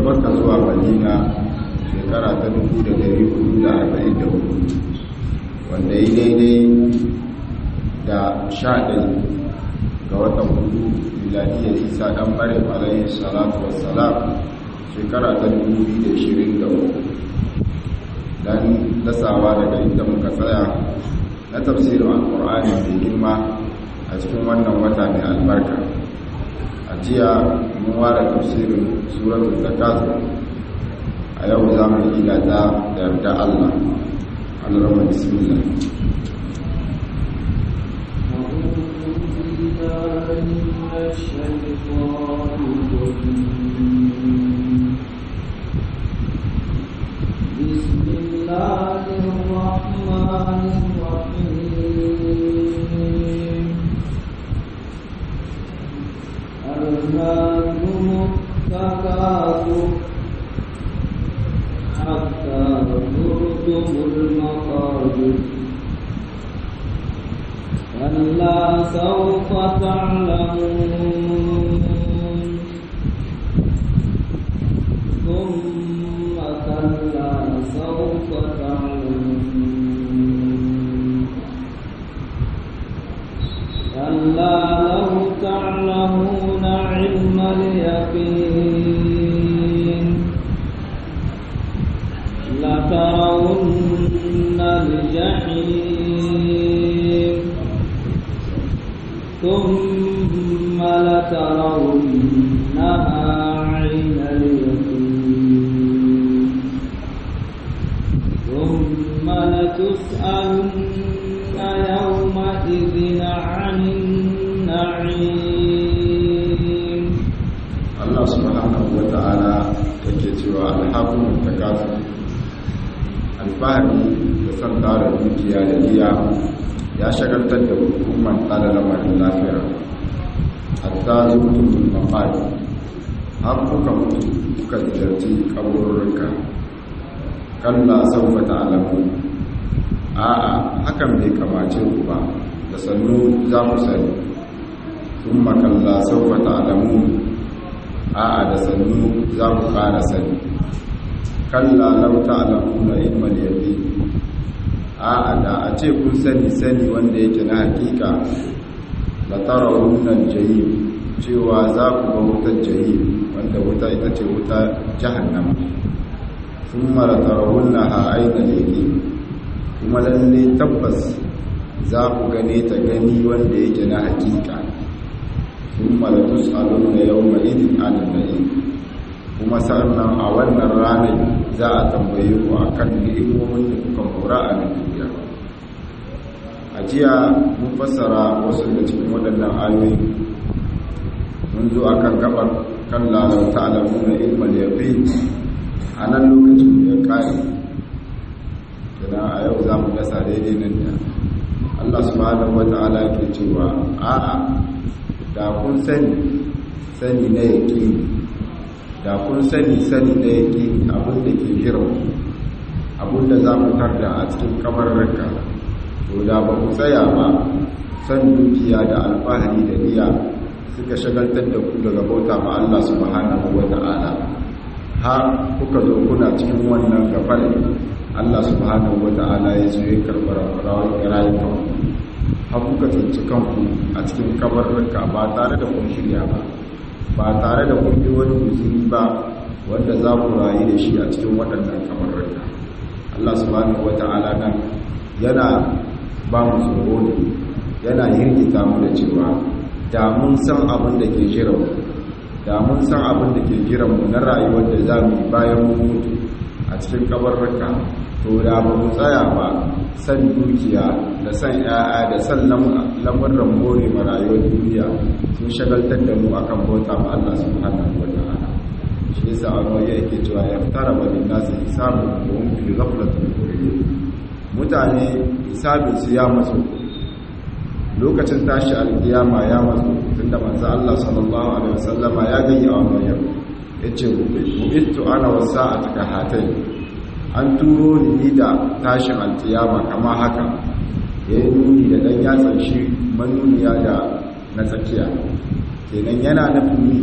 makka zuwa madina shekara ta 1444 wanda ya daidai da sha ɗai ga watan hudu miladiyar isa ɗan ɓare alayhi salatu wassalam shekara ta 2023 don dasawa daga inda muka tsaya na tafsirin alkur'ani mai girma a cikin wannan wata mai albarka a jiya mun ware tafsirin suratul zakat a yau za mu yi ta da yarda Allah Allah bismillah بسم الله الرحمن الرحيم ألهاكم التكاثر حتى زرتم المقابر كلا سوف تعلمون ثم كلا سوف تعلمون كلا لو تعلمون علم اليقين لترون الجحيم ثم لترونها عين اليقين ثم لتسألن يومئذ عن النعيم Allah subhanahu wa ta'ala yake cewa alhakumun takasur alfahari da son tara dukiya da giya ya shagaltar da hukumar tsada lamarin lafiya hatta zurtun mafari har kuka mutu kuka ziyarci kaburruka kalla saufa ta'alamu a'a hakan bai kamace ku ba da sannu za ku sani kuma kalla saufa ta'alamu a'a da sannu za ku ƙara sani kalla lau ta'lamuna ilmal yaqin a'a da a ce kun sani sani wanda yake na hakika la tarawunna jahim cewa za ku ga wutar jahim wanda wuta ita ce wuta jahannama thumma la tarawunnaha ayna yaqin kuma lalle tabbas za ku gane ta gani wanda yake na hakika thumma la tus'aluna yawma idin 'anil na'im kuma sannan a wannan ranar za a tambaye ku akan ni'imomin da kuka mora a nan duniya a jiya mun fassara wasu da cikin waɗannan ayoyi mun zo akan gabar kan lalau ta'alamu na ilmal yaqin a nan lokacin da ya kare kina a yau za mu dasa daidai nan da Allah subhanahu wata'ala ke cewa a'a da kun sani sani na yaqini da kun sani sani da yake abin da ke jiran abin da za ku tarda a cikin kamararka to da ba ku tsaya ba san dukiya da alfahari da iya suka shagaltar da ku daga bauta ma Allah subhanahu wa ta'ala har kuka zo kuna cikin wannan gafarin Allah subhanahu wa ta'ala ya zo ya karɓar rayukan har kuka tsinci kanku a cikin kamararka ba tare da kun shirya ba ba tare da kun yi wani guzuri ba wanda za ku rayu da shi a cikin waɗannan kamararka Allah subhanahu wata'ala nan yana ba mu tsoro ne yana hirgita mu da cewa da mun san abin da ke jiran mu da mun san abin da ke jiran mu na rayuwar da za mu yi bayan mu mutu a cikin kamararka to da ba mu tsaya ba san dukiya da san 'ya'ya da san lamurran more ma rayuwar duniya sun shagaltar da mu akan bauta ma Allah subhanahu wa ta'ala shi yasa Allah yake cewa ya fitara wa linnas hisabu wa hum fi ghaflatin muridun mutane hisabin su ya matsu lokacin tashi alkiyama ya matsu tunda manzo Allah sallallahu alaihi wasallama ya gayya wannan yau yace bu'ittu ana wasa'atuka hatai an turo ni da tashin alkiyama kama haka yayin nuni da dan yatsan shi manuniya da na tsakiya kenan yana nufin ni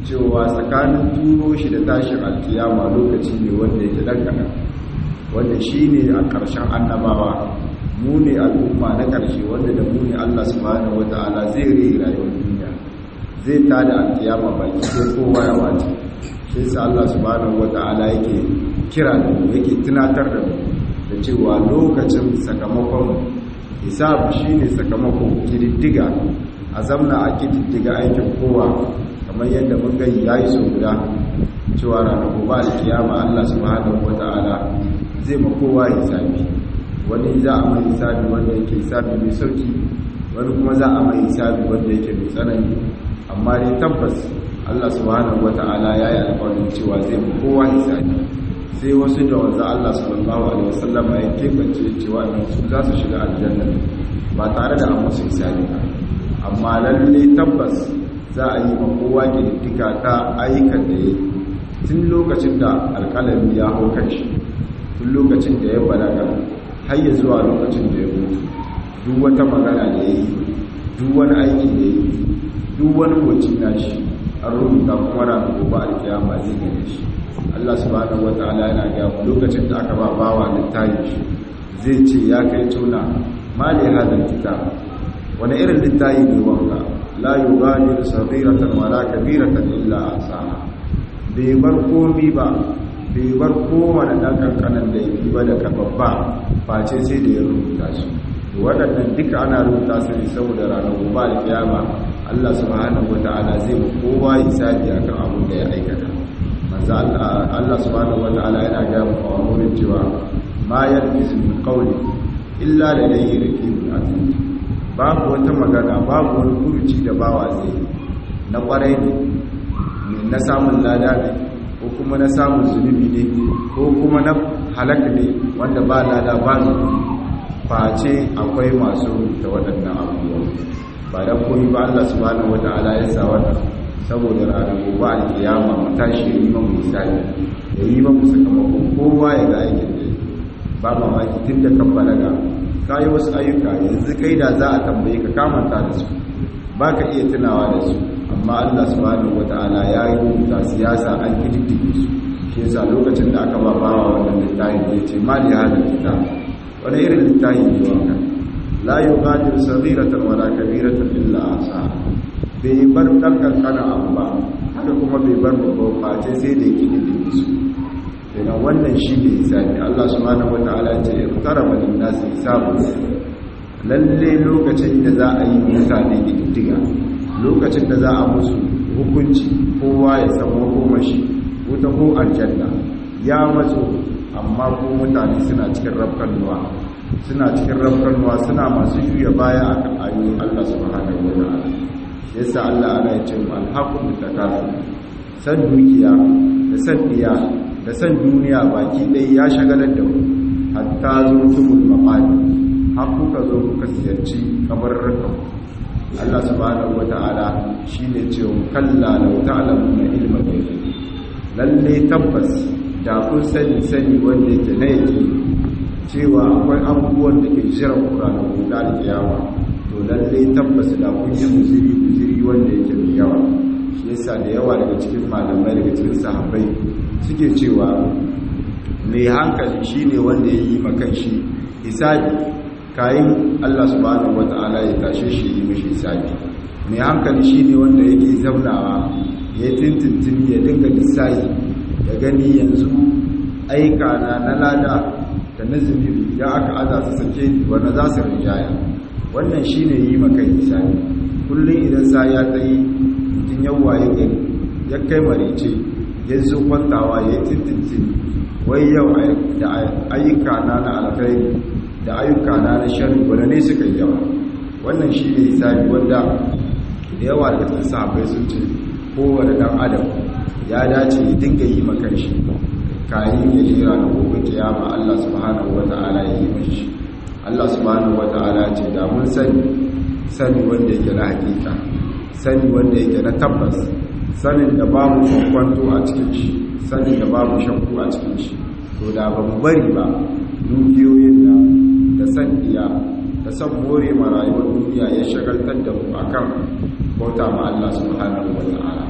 cewa tsakanin turo shi da tashin alkiyama lokaci ne wanda yake dangana wanda shi ne a ƙarshen annabawa mu ne al'umma na ƙarshe wanda da mu ne Allah subhanahu wata'ala zai rai rayuwar duniya zai tada alkiyama baki sai kowa ya wace shi sa Allah subhanahu wata'ala yake kira da mu yake tunatar da mu da cewa lokacin sakamakon hisab shine sakamakon kididdiga a zamna a kididdiga aikin kowa kamar yadda mun gani yayi so guda cewa ranar gobe alkiyama Allah subhanahu wata'ala zai ma kowa hisabi wani za a mai hisabi wanda yake hisabi mai sauki wani kuma za a mai hisabi wanda yake mai tsanani amma dai tabbas Allah subhanahu wata'ala ya yi alƙawarin cewa zai ma kowa hisabi sai wasu da wanzu Allah sallallahu alaihi wasallam ya kebance cewa su za su shiga aljanna ba tare da an musu hisabi ba amma lalle tabbas za a yi ma kowa kididdiga ta ayyukan da ya yi tun lokacin da alƙalami ya hau kan shi tun lokacin da ya balaga har ya zuwa lokacin da ya mutu duk wata magana da ya yi duk wani aiki da ya yi duk wani moci na shi an rubuta kuma ranar gobe alkiyama zai gane shi Allah subhanahu wata'ala yana ga mu lokacin da aka ba bawa littafi shi zai ce ya kai tuna mali hadal kitab wani irin littafi ne wanka la yughadiru saghiratan wala kabiratan illa ahsaha bai bar komi ba bai bar kowane ɗan ƙanƙanan da yake ba da babba face sai da ya rubuta su waɗannan duka ana rubuta su ne saboda ranar gobe da kiyama Allah subhanahu wata'ala zai mu kowa hisabi akan abin da ya aikata manzo Allah subhanahu wata'ala yana ga mu a wurin cewa ma yalbisu min qawli illa ladayhi raqibun atid babu wata magana babu wani furuci da bawa zai na kwarai ne na samun lada ne ko kuma na samun zunubi ne ko kuma na halaka ne wanda ba lada ba zunubi face akwai masu rubuta waɗannan abubuwa ba da koyi ba Allah subhanahu wata'ala ya sa wannan saboda ranar gobe alkiyama mu tashi ya yi mamu misali ya yi mamu sakamakon kowa ya ga aikin da ba mamaki tun da kan balaga ka yi wasu ayyuka yanzu kai da za a tambaye ka kamanta da su ba ka iya tunawa da su amma Allah subhanahu wata'ala ya yi rubuta siyasa an kididdige su shi yasa lokacin da aka ba bawa wannan littafin ya ce ma li hadal kitab wani irin littafi ne wannan la yughadiru saghiratan wala kabiratan illa ahsa bai bar dan kankana abu ba haka kuma bai bar babban face sai da kididdige su idan wannan shi ne hisabi Allah subhanahu wata'ala ya ce iqtaraba lin-nasi hisabu lalle lokacin da za a yi mutane kididdiga lokacin da za a musu hukunci kowa ya samu makomashi wuta ko aljanna ya matso amma ko mutane suna cikin rafkanuwa suna cikin rafkanuwa suna masu juya baya a kan ayoyin Allah subhanahu wa ta'ala yasa Allah ana yace mu alhaqu takasu san dukiya da san diya da san duniya baki ɗaya ya shagalar da mu hatta zurtumul maqadi har kuka zo kuka ziyarci kabarrukan Allah subhanahu wata'ala shine cewa kalla law ta'lamuna ilma ghaibi lalle tabbas da kun sani sani wanda yake na yake cewa akwai abubuwan da ke jira Qur'ani ko da kiyama to lalle tabbas da kun yi muziri muziri wanda yake mai yawa shi yasa da yawa daga cikin malamai daga cikin sahabbai suke cewa mai hankali shine wanda ya yi makan shi hisabi kayan Allah subhanahu wata'ala ya tashe shi yi mishi hisabi mai hankali shine wanda yake zaunawa ya tintintin ya dinga lissayi ya gani yanzu aika na na lada da na zunubi idan aka aza su sake wanda za su rinjaya wannan shine yi maka hisabi kullum idan sa ya tsayi mutum yawa ya gani ya kai marice ya zo kwantawa ya tintintin wai yau da ayyuka na na alkhairi da ayyuka na na shari wanda ne suka yi yawa wannan shi ne hisabi wanda da yawa da cikin sahabbai sun ce kowane dan adam ya dace ya dinga yi makan shi kayan ya jira na gobe kiyama Allah subhanahu wata'ala ya yi mashi Allah subhanahu wata'ala ce da mun sani sani wanda yake na hakika sani wanda yake na tabbas sanin da babu kwankwanto a cikin shi sanin da babu shakku a cikin shi to da ba mu bari ba dukiyoyin da da san iya da san more ma rayuwar duniya ya shagaltar da mu akan bauta ma Allah subhanahu wa ta'ala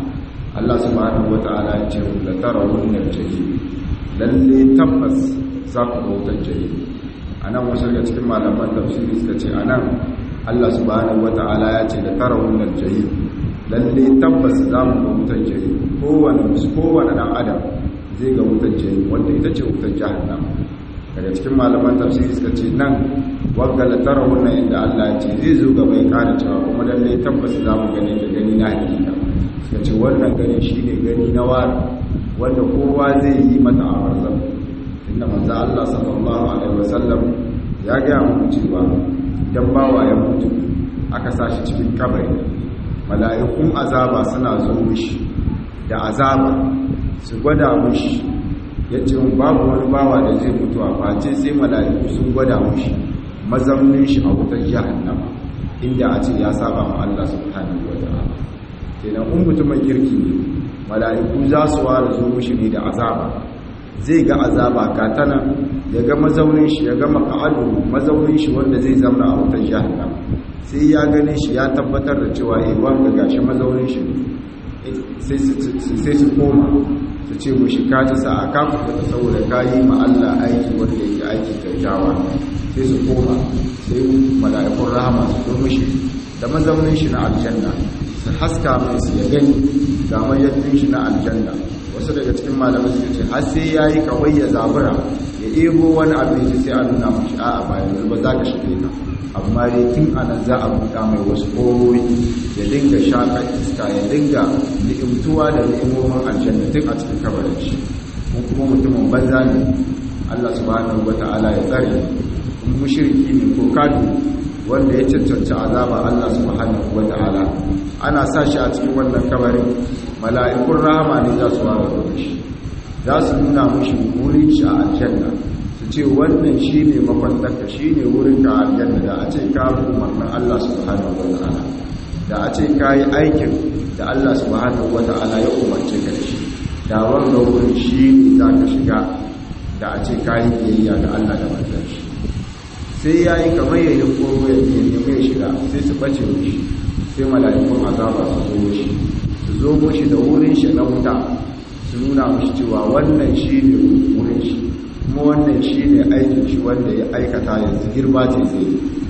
Allah subhanahu wata'ala ya ce la tarawun al-jahim lalle tabbas za ku ga wutar jahim anan wasu daga cikin malaman tafsiri suka ce anan Allah subhanahu wata'ala ya ce la tarawun al-jahim lalle tabbas za mu ga wutar jahim kowane kowane dan adam zai ga wutar jahim wanda ita ce wutar jahannam daga cikin malaman tafsiri suka ce nan wagga la tarawun inda Allah ya ce zai zo gaba ya kara cewa kuma lalle tabbas za mu gane da gani na hakika suka ce wannan gani shi ne gani na wari wanda kowa zai yi mata a warzan inda manzo Allah sallallahu alaihi wasallam ya gaya mu cewa idan bawa ya mutu aka sa shi cikin kabari mala'ikun azaba suna zo mishi da azaba su gwada mishi yace babu wani bawa da zai mutu a face sai mala'iku sun gwada mishi mazaunin shi a wutar jahannama inda a ce ya saba ma Allah subhanahu wa ta'ala kenan in mutumin kirki ne mala'iku za su ware zo mushi ne da azaba zai ga azaba katana ya ga mazaunin shi ya ga maka'adu mazaunin shi wanda zai zama a wutar jahannam sai ya gane shi ya tabbatar da cewa eh wanga gashi mazaunin shi sai su koma su ce mushi ka ta sa aka fita saboda ka yi ma Allah aiki wanda yake aiki kyakkyawa sai su koma sai mala'ikun rahama su zo mushi da mazaunin shi na aljanna su haska mai su ya gani ga mayyadin shi na aljanna wasu daga cikin malamai suka ce har sai yayi kawai ya zabura ya ebo wani abinci sai a nuna mashi a'a ba yanzu ba za ka shige ka amma dai tun anan za a buɗa mai wasu ƙoroyi ya dinga shaƙar iska ya dinga ni'imtuwa da ni'imomin aljanna tun a cikin kabarin shi mun kuma mutumin banza ne Allah subhanahu wata'ala ya tsare in mushriki ne ko kadu wanda ya cancanci azaba Allah subhanahu wata'ala ana sa shi a cikin wannan kabarin mala'ikun rahama ne za su wara da shi za su nuna mushi wurin shi a aljanna su ce wannan shi ne makwantarka shi ne wurin ka aljanna da a ce ka umarnin Allah subhanahu wata'ala da a ce ka yi aikin da Allah subhanahu wata'ala ya umarce ka da shi da wanda wurin shi ne za ka shiga da a ce ka yi biyayya da Allah da manzan shi sai ya yi kamar yayin koro ya nemi ya shiga sai su bace mishi sai mala'ikun azaba su zo mishi su zo mishi da wurin shi na wuta su nuna mishi cewa wannan shi ne wurin shi kuma wannan shi ne aikin shi wanda ya aikata yanzu girba ce zai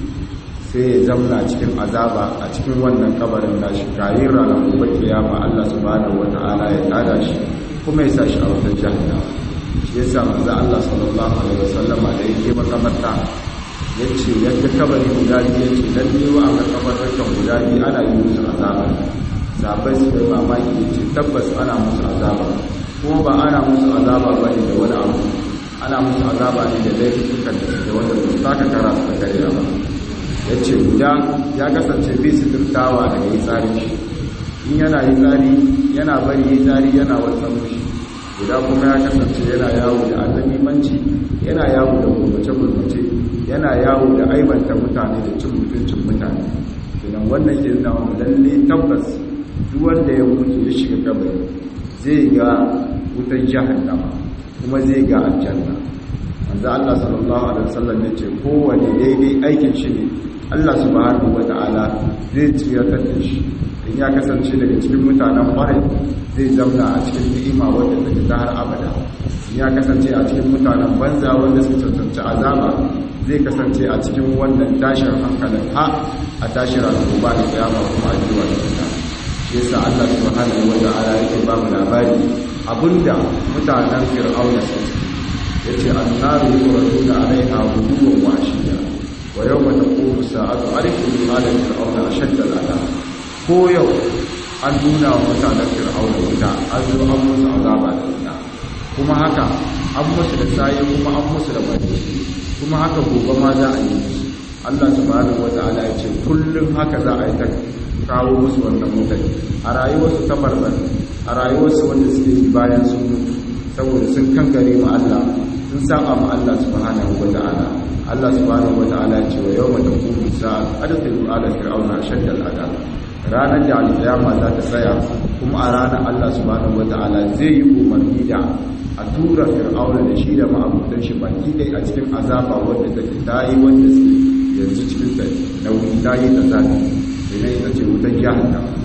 sai ya zamna cikin azaba a cikin wannan kabarin nashi kayin ranar gobe kiyama Allah subhanahu wata'ala ya tada shi kuma ya sa shi a wutar jahannama shi yasa manzo Allah sallallahu alaihi wasallama da yake makamarta ya ce yadda kabari guda biyu ya ce lalle wa aka kabarurkan guda biyu ana yi musu azaba sabai su kai mamaki ya ce tabbas ana musu azaba kuma ba ana musu azaba ba ne da wani abu ana musu azaba ne da laifukan da suke wanda ba su taka kara su da karya ba ya ce guda ya kasance bai su turtawa daga yi tsari shi in yana yi tsari yana bari yi tsari yana wasan mushi guda kuma ya kasance yana yawo da annabimanci yana yawo da gurbace-gurbace yana yawo da aibanta mutane da cin mutuncin mutane idan wannan ke nuna wa lalle tabbas duk wanda ya mutu ya shiga kabari zai ga wutan jahannama kuma zai ga aljanna manzo Allah sallallahu alaihi wasallam ya ce kowane daidai aikin shi ne Allah subhanahu wata'ala zai tsiratar da shi in ya kasance daga cikin mutanen kwarai zai zamna a cikin ni'ima wadda take ta har abada in ya kasance a cikin mutanen banza wanda su cancanci azaba zai kasance a cikin wannan tashin hankalin ha a tashin ranar da kiyama kuma a jiwa da ita shi yasa Allah subhanahu wa ta'ala yake ba mu labari abinda mutanen fir'auna su yace annaru yuraduna alaiha ghuduwan wa ashiya wa yawma taqumu sa'atu arifu ala fir'auna ashadda al'adab ko yau an nuna wa mutanen fir'auna wuta an zo an musu azaba da wuta kuma haka an musu da sayi kuma an musu da bari kuma haka gobe ma za a yi musu Allah subhanahu wata'ala ya ce kullum haka za a yi ta kawo musu wannan mutane a rayuwarsu ta barbar a rayuwarsu wanda suke yi bayan sun mutu saboda sun kankare ma Allah sun saba ma Allah subhanahu wata'ala Allah subhanahu wata'ala ya ce wa yawma taqumu sa'a adkhilu ala fir'auna ashadda al'adab ranar da alƙiyama za ta tsaya kuma a ranar Allah subhanahu wata'ala zai yi umarni da a tura fir'auna da shi da ma'abutan shi baki dai a cikin azaba wanda take tayi wanda suke yanzu cikin ta nauyi tayi ta zafi idan ita ce wutar jahannam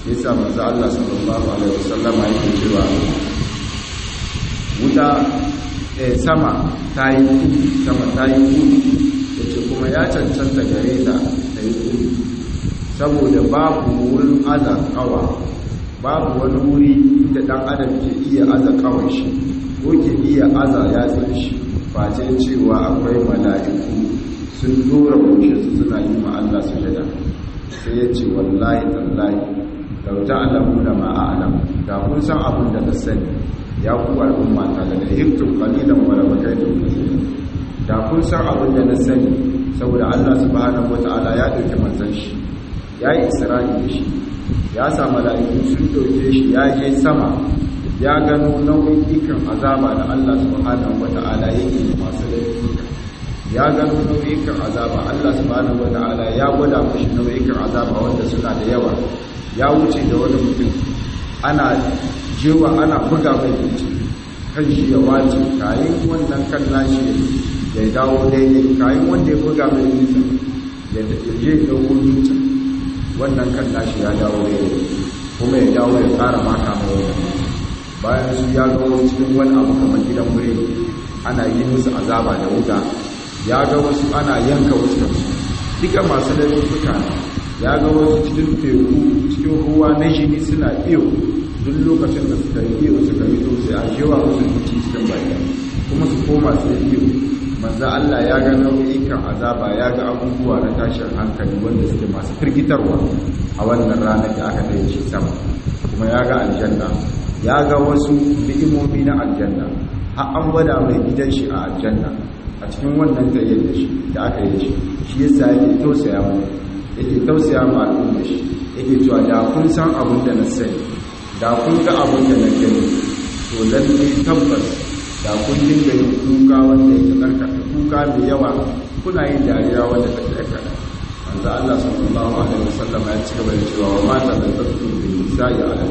yasa manzo Allah sallallahu alaihi wasallam yake cewa wuta eh sama ta yi sama ta yi kudu yace kuma ya cancanta gare ta ta yi kudu saboda babu wurin aza kawa babu wani wuri da dan adam ke iya aza kawai shi ko ke iya aza yatsun shi face cewa akwai mala'iku sun dora goshe su suna yi ma Allah sujada sai ya ce wallahi tallahi lau ta'lamu da ma a'lam da kun san abin da na sani ya ku al'umma ta da hiftum qalilan wa la bakaytum kaseeran da kun san abin da na sani saboda Allah subhanahu wataala ya dauki manzon shi ya yi isra'i da shi ya sa mala'iku sun dauke shi ya je sama ya gano nau'ikan azaba da Allah subhanahu wata'ala yake masu laifuka ya gano nau'ikan azaba Allah subhanahu wata'ala ya gwada mashi nau'ikan azaba wanda suna da yawa ya wuce da wani mutum ana jewa ana buga mai wuce kan shi ya wace kayan wannan kan nashi ya dawo daidai kayan wanda ya buga mai wuce ya je da wuce wannan kan nashi ya dawo daidai kuma ya dawo ya tsara maka mai wannan bayan su ya ga wasu cikin wani abu kamar gidan biredi ana yi musu azaba da wuta ya ga wasu ana yanka wasu kansu duka masu laifuka ya ga wasu cikin teku cikin ruwa na jini suna iyo duk lokacin da suka yi iyo suka yi sai a jewa musu duki cikin baki kuma su koma su yi iyo manzo Allah ya ga nau'ikan azaba ya ga abubuwa na tashin hankali wanda suke masu firgitarwa a wannan ranar da aka kai shi sama kuma ya ga aljanna ya ga wasu ni'imomi na aljanna har an gwada mai gidan shi a aljanna a cikin wannan tayyar da shi da aka yi shi shi yasa yake tausaya mu yake tausaya mu al'umma shi yake cewa da kun san abin da na sani da kun ga abin da na gani to lalle tabbas da kun dinga yin kuka wanda yake karkata kuka mai yawa kuna yin dariya wanda take karkata manzo Allah sallallahu alaihi wasallam ya ci gaba da cewa wa mata da tattu bil nisa'i ala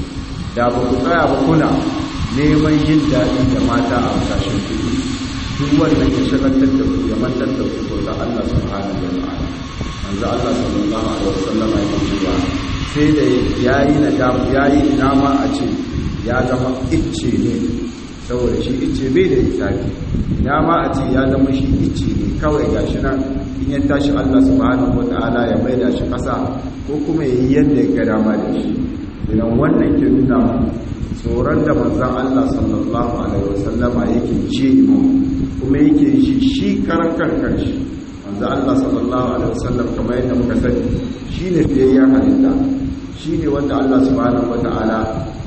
da ba ku tsaya ba kuna neman yin daɗi da mata a kasashen kudu duk wannan ya shagaltar da ku ya mantar da ku ko da Allah subhanahu wa ta'ala manzo Allah sallallahu alaihi wasallam ya ce cewa sai da yayi nadamu yayi nama a ce ya zama icce ne saboda shi icce bai da isafi nama a ce ya zama shi icce ne kawai gashi nan in ya tashi Allah subhanahu wa ta'ala ya maida shi ƙasa ko kuma yayi yadda ya ga dama da shi idan wannan ke nuna tsoron da manzan Allah sallallahu Alaihi wasallama yake ce mu kuma yake shi shi karan kankan shi manzan Allah sallallahu Alaihi wasallam kamar yadda muka sani shi ne fiye ya halitta shi ne wanda Allah subhanahu wa ta'ala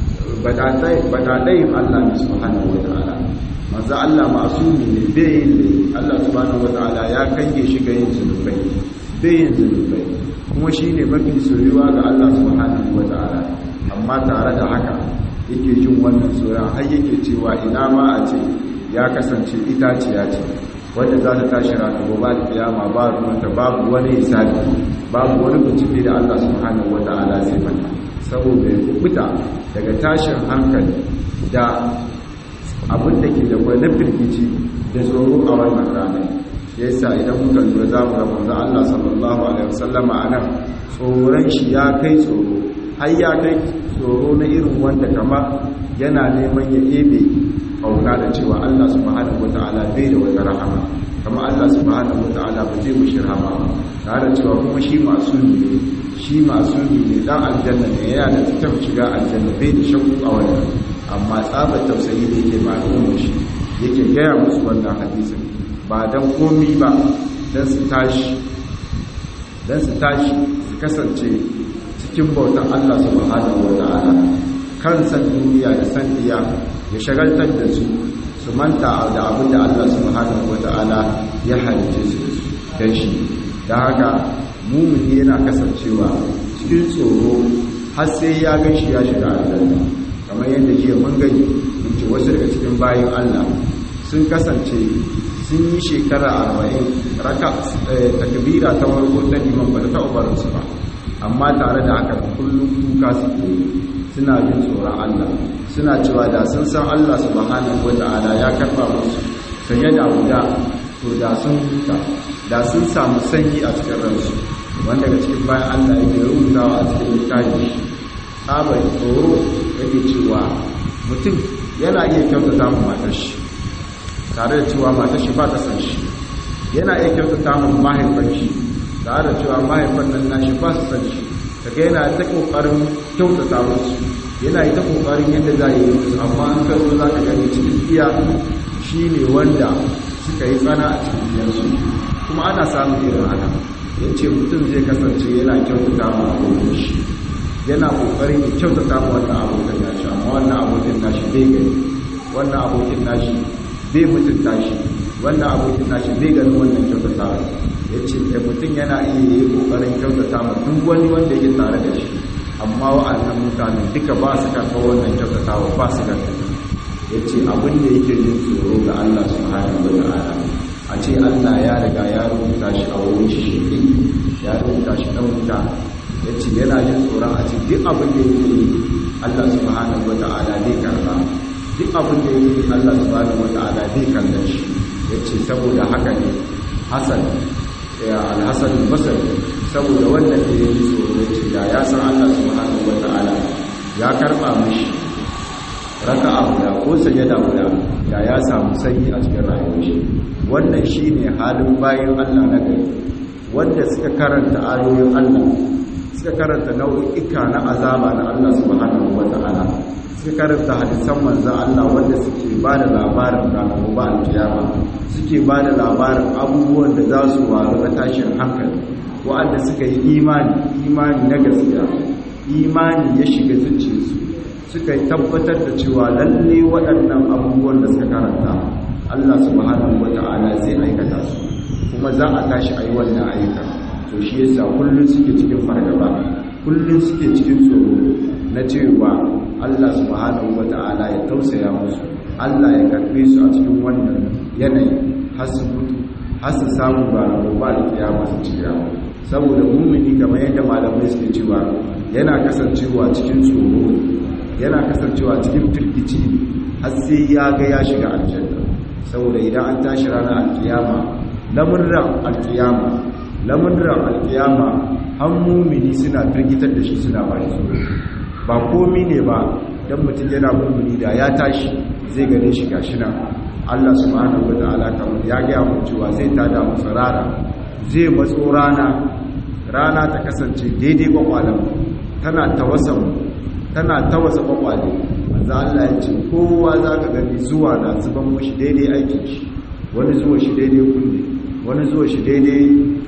badaɗayin Allah ne subhanahu wa ta'ala manzan Allah masu ne bai yin Allah subhanahu wa ta'ala ya kange shi ga yin zunubai bai yin zunubai kuma shi ne mafi soyuwa ga Allah subhanahu wa ta'ala amma tare da haka yake jin wannan tsoron har yake cewa ina ma a ce ya kasance itaciya ce wadda za ta tashi ranar gobe da kiyama ba ruwanta babu wani hisabi babu wani bincike da Allah subhanahu wa ta'ala zai mata saboda ya kubuta daga tashin hankali da abin da ke da na firgici da tsoro a wannan ranar yasa idan muka lura za mu ga manzo Allah sallallahu alaihi wasallama anan tsoron shi ya kai tsoro har ya kai tsoro na irin wanda kama yana neman ya ebe kauna da cewa Allah subhanahu wata'ala bai da wata rahama kama Allah subhanahu wata'ala ba zai mushi rahama tare da cewa kuma shi masu ne shi masu ne dan aljanna ne yana da tattab shiga aljanna bai da shakku a wannan amma tsabar tausayi da yake ma'lumin shi yake gaya musu wannan hadisin ba dan komi ba dan su tashi dan su tashi su kasance cikin bautan Allah subhanahu wa ta'ala kan san duniya da san iya ya shagaltar da su su manta da abin da Allah subhanahu wa ta'ala ya halice su dan shi da haka mumini yana kasancewa cikin tsoro har sai ya gan shi ya shiga aljanna kamar yadda jiya mun gani mun ce wasu daga cikin bayan Allah sun kasance sun yi shekara arba'in raka takbira ta warko ta liman ba ta taɓa su ba amma tare da haka kullum kuka suke suna jin tsoron Allah suna cewa da sun san Allah subhanahu wata'ala ya karba musu sanye da guda to da sun huta da sun samu sanyi a cikin ransu wanda daga cikin bayan Allah yake rubutawa a cikin littafi tsabar tsoro yake cewa mutum yana iya kyautata mu matar shi tare da cewa matar shi ba ta san shi yana iya kyautata mu mahaifan shi tare da cewa mahaifan nan nashi ba su san shi kaga yana ta kokarin kyautata musu yana yi ta kokarin yadda za yi musu amma an ka zo za ka gani cikin iya shi ne wanda suka yi tsana a cikin biyansu kuma ana samun irin haka ya ce mutum zai kasance yana kyautata ma abokin shi yana kokarin ya kyautata ma wannan abokin nashi amma wannan abokin nashi bai gani wannan abokin nashi bai mutunta shi wannan abokin nashi bai gani wannan kyautata ya ce da mutum yana iya yi kokarin kyautata ma duk wani wanda yake tare da shi amma wa'annan mutanen duka ba su karɓar wannan kyautatawa ba su karɓar ya ce abin da yake jin tsoro ga Allah subhanahu wa ta'ala a ce Allah ya riga ya rubuta shi a wurin shi shi ya rubuta shi dan wuta ya ce yana jin tsoron a ce duk abin da yake yi Allah subhanahu wa ta'ala zai karba duk abin da yake yi Allah subhanahu wa ta'ala zai kallon shi ya ce saboda haka ne Hassan ya alhassan basari saboda wannan da ya yi tsoro ya ce da ya san Allah subhanahu wa ta'ala ya karba mishi raka a guda ko sajada guda da ya samu sanyi a cikin rayuwar shi wannan shine halin bayan Allah na gari wanda suka karanta ayoyin Allah suka karanta nau'ika na azaba na Allah subhanahu wata'ala suka karanta hadisan manzon Allah wanda suke ba da labarin ranar gobe alkiyama suke ba da labarin abubuwan da za su waru na tashin hankali wa'anda suka yi imani imani na gaskiya imani ya shiga zuciyarsu suka yi tabbatar da cewa lalle waɗannan abubuwan da suka karanta Allah subhanahu wata'ala zai aikata su kuma za a tashi a yi wannan ayyuka to shi yasa kullum suke cikin fargaba kullum suke cikin tsoro na cewa Allah subhanahu wata'ala ya tausaya musu Allah ya karbe su a cikin wannan yanayi har su mutu har su samu ba ba da kiyama su cira saboda mumini kamar yadda malamai suke cewa yana kasancewa cikin tsoro yana kasancewa cikin firgici har sai ya ga ya shiga aljanna saboda idan an tashi ranar alkiyama lamurran alkiyama lamurran alkiyama an mumini suna firgitar da shi suna ba shi ba komi ne ba dan mutum yana mumini da ya tashi zai gane shi gashi nan Allah subhanahu wataala kamar ya ga mu cewa zai tada mu rana zai matso rana rana ta kasance daidai kwakwalan tana tawasan tana tawasa kwakwale manzo Allah ya ce kowa zaka gani zuwa na zuban mushi daidai aikin shi wani zuwa shi daidai kunne wani zuwa shi daidai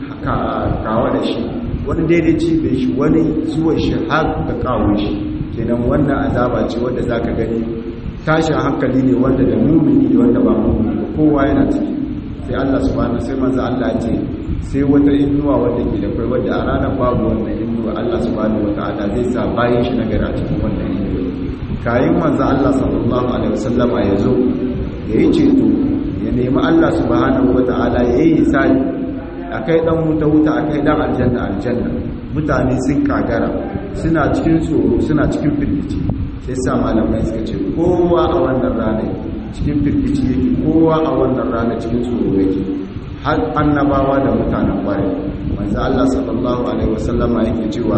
kawa da shi wani daidai cibiyar shi wani zuwa shi har da kawo shi kenan wannan azaba ce wanda zaka gani tashin hankali ne wanda da mumini da wanda ba mumini ba kowa yana ciki sai Allah subhanahu sai manzo Allah ya ce sai wata inuwa wanda ke da kai wanda a ranar babu wannan inuwa Allah subhanahu wataala zai sa bayan shi nagari a cikin wannan inuwa kayan manzo Allah sallallahu alaihi wasallama ya zo ya yi ceto ya nemi Allah subhanahu wataala ya yi hisabi akai dan wuta wuta akai dan aljanna aljanna mutane sun kagara suna cikin tsoro suna cikin firgici sai sa malamai suka ce kowa a wannan rana cikin firgici yake kowa a wannan rana cikin tsoro yake har annabawa da mutanen kwarai manzo Allah sallallahu alaihi wasallama yake cewa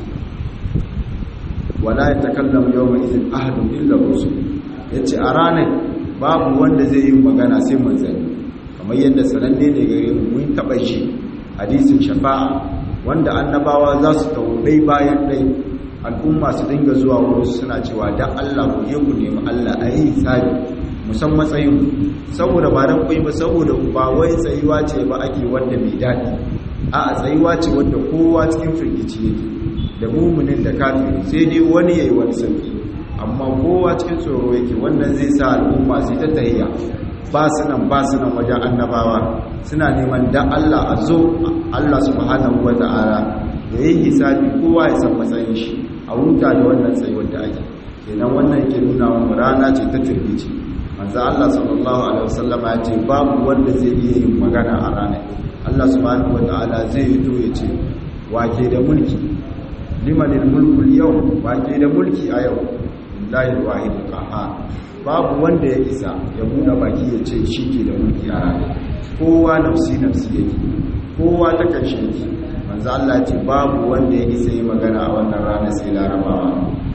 wala yatakallamu yawma idhin ahadun illa rusul yace a ranar babu wanda zai yi magana sai manzanni kamar yadda sananne ne gare mu mun taba shi hadisin shafa'a wanda annabawa za su tawo dai bayan dai al'umma su dinga zuwa wurin suna cewa dan Allah ku je ku nemi Allah a yi hisabi musan matsayin saboda ba dan kuyi ba saboda ba wai tsayuwa ce ba ake wanda mai daɗi a tsayuwa ce wanda kowa cikin firgici yake da mumunin da kafiri sai dai wani yayi wani sauki amma kowa cikin tsoro yake wannan zai sa al'umma su ta tahiya ba su nan ba su nan wajen annabawa suna neman da Allah a zo Allah subhanahu wata'ala ya yi hisabi kowa ya san matsayin shi a huta da wannan tsayuwar da ake kenan wannan ke nuna wa rana ce ta firgici manzo Allah sallallahu alaihi wasallam ya ce babu wanda zai iya yin magana a ranar Allah subhanahu wataala zai yi to ya ce wake da mulki limanil mulku yau wake da mulki a yau lillahi alwahid qahhar babu wanda ya isa ya buɗe baki ya ce shi ke da mulki a ranar kowa nafsi nafsi yake kowa ta kashe yake manzo Allah ce babu wanda ya isa yi magana a wannan rana sai larabawa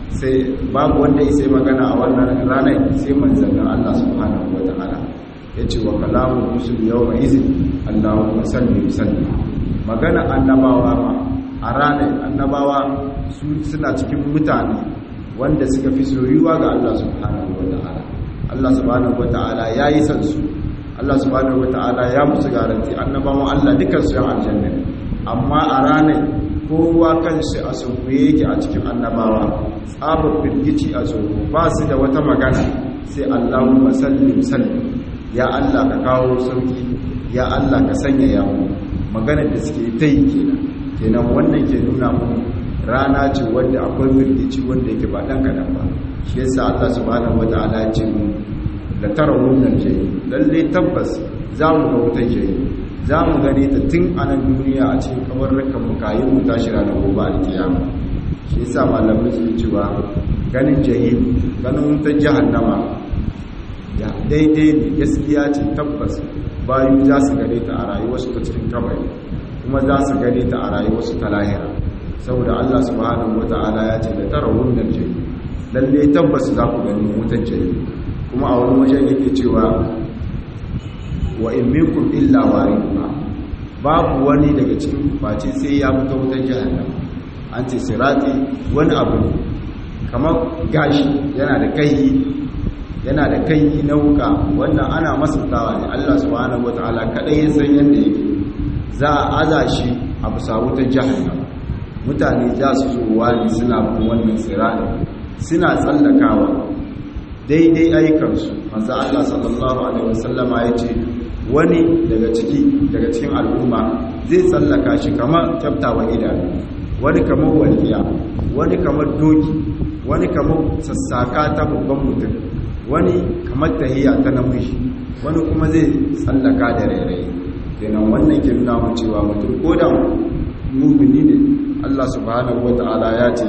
sai babu wanda ya sai magana a wannan ranar sai manzannin Allah subhanahu wata'ala ya ce wa kalamun rusul yau mai izin Allahumma salli salli magana annabawa ma a ranar annabawa su suna cikin mutane wanda suka fi soyuwa ga Allah subhanahu wata'ala Allah subhanahu wata'ala ya yi san su Allah subhanahu wata'ala ya musu garanti annabawan Allah dukkan su yan aljanna amma a ranar kowa kanshi a sunkuye yake a cikin annabawa tsabar firgici a tsoro ba su da wata magana sai Allahumma sallim sallim ya Allah ka kawo sauki ya Allah ka sanya yawo maganar da suke ta yi kenan kenan wannan ke nuna mu rana ce wanda akwai firgici wanda yake ba dan kadan ba shi yasa Allah subhanahu wataala ya ce mu la tarawun jayi lalle tabbas za mu ga wutar jayi za mu gane ta tun a nan duniya a cikin kabarrukan mu kayi mu tashi ranar gobe alkiyama shi yasa malamai su cewa ganin jahim ganin wutar jahannama ya daidai ne gaskiya ce tabbas bayu za su gane ta a rayuwarsu ta cikin kabari kuma za su gane ta a rayuwarsu ta lahira saboda Allah subhanahu wata'ala ya ce da tara wannan jahim lalle tabbas za ku gani wutar jahim kuma a wani wajen yake cewa wa in minkum illa waridha babu wani daga cikin face sai ya fita wutar jahannama an ce sirati wani abu ne kamar gashi yana da kai yana da kai na wuka wannan ana masantawa ne Allah subhanahu wataala kadai ya san yadda yake za a aza shi a bisa wutar jahannama mutane za su zo wani suna bin wannan sirati suna tsallakawa daidai aikansu manzo Allah sallallahu alaihi wasallama ya ce wani daga ciki daga cikin al'umma zai tsallaka shi kamar kyaftawa idanu wani kamar walƙiya wani kamar doki wani kamar sassaka ta babban mutum wani kamar tahiya ta namiji wani kuma zai tsallaka da rairayi kenan wannan ke nuna mu cewa mutum ko da mumini ne Allah subhanahu wata'ala ya ce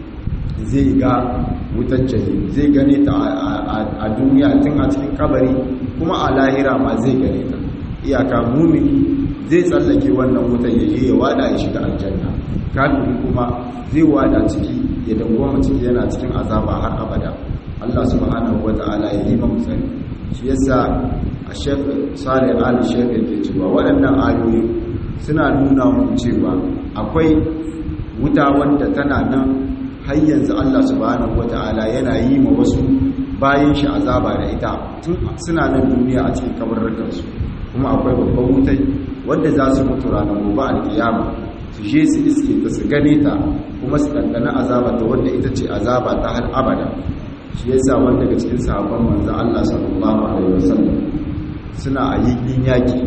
zai ga wutar jahim zai gane ta a duniya tun a cikin kabari kuma a lahira ma zai gane ta iyaka mumini zai tsallake wannan wutar ya je ya wada ya shiga aljanna kafin kuma zai wada ciki ya dangoma ciki yana cikin azaba har abada Allah subhanahu wata'ala ya yi mamu tsari shi yasa a shek salih ali shek yake cewa waɗannan ayoyi suna nuna mu cewa akwai wuta wanda tana nan har yanzu Allah subhanahu wata'ala yana yi ma wasu bayan shi azaba da ita tun suna nan duniya a cikin kabarrukansu kuma akwai babban wutai wanda za su mutu ranar gobe alkiyama su je su iske ta su gane ta kuma su ɗanɗana azaba ta wanda ita ce azaba ta har abada shi yasa wanda daga cikin sahabban manzo Allah sallallahu alaihi wasallam suna a yin yaki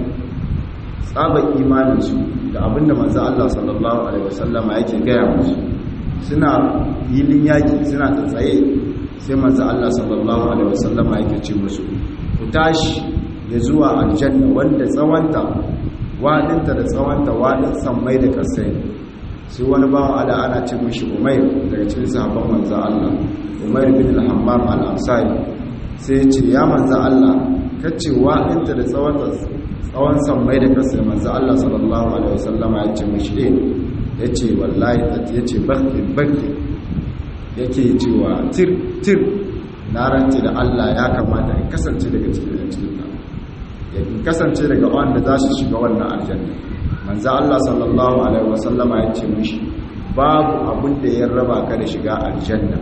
tsabar imaninsu da abinda manzo Allah sallallahu alaihi wasallama yake gaya musu suna yilin yaki suna ta tsaye sai manzo Allah sallallahu alaihi wasallama yake ce musu ku tashi ya zuwa aljanna wanda tsawanta wadinta da tsawanta wadin sammai da kasai sai wani bawan ala ana ce mishi umair daga cikin sahabban manzo Allah umair bin al-hammam al-ansari sai ya ce ya manzo Allah kace wadinta da tsawanta tsawon sammai da kasai manzo Allah sallallahu alaihi wasallama ya ce mishi eh ya ce wallahi ya ce bakin bakin yake cewa tir tir na rance da Allah ya kamata in kasance daga cikin cikin ta ya kasance daga wanda za su shiga wannan aljanna manzo Allah sallallahu alaihi wasallama ya ce mishi babu abin da ya raba ka da shiga aljanna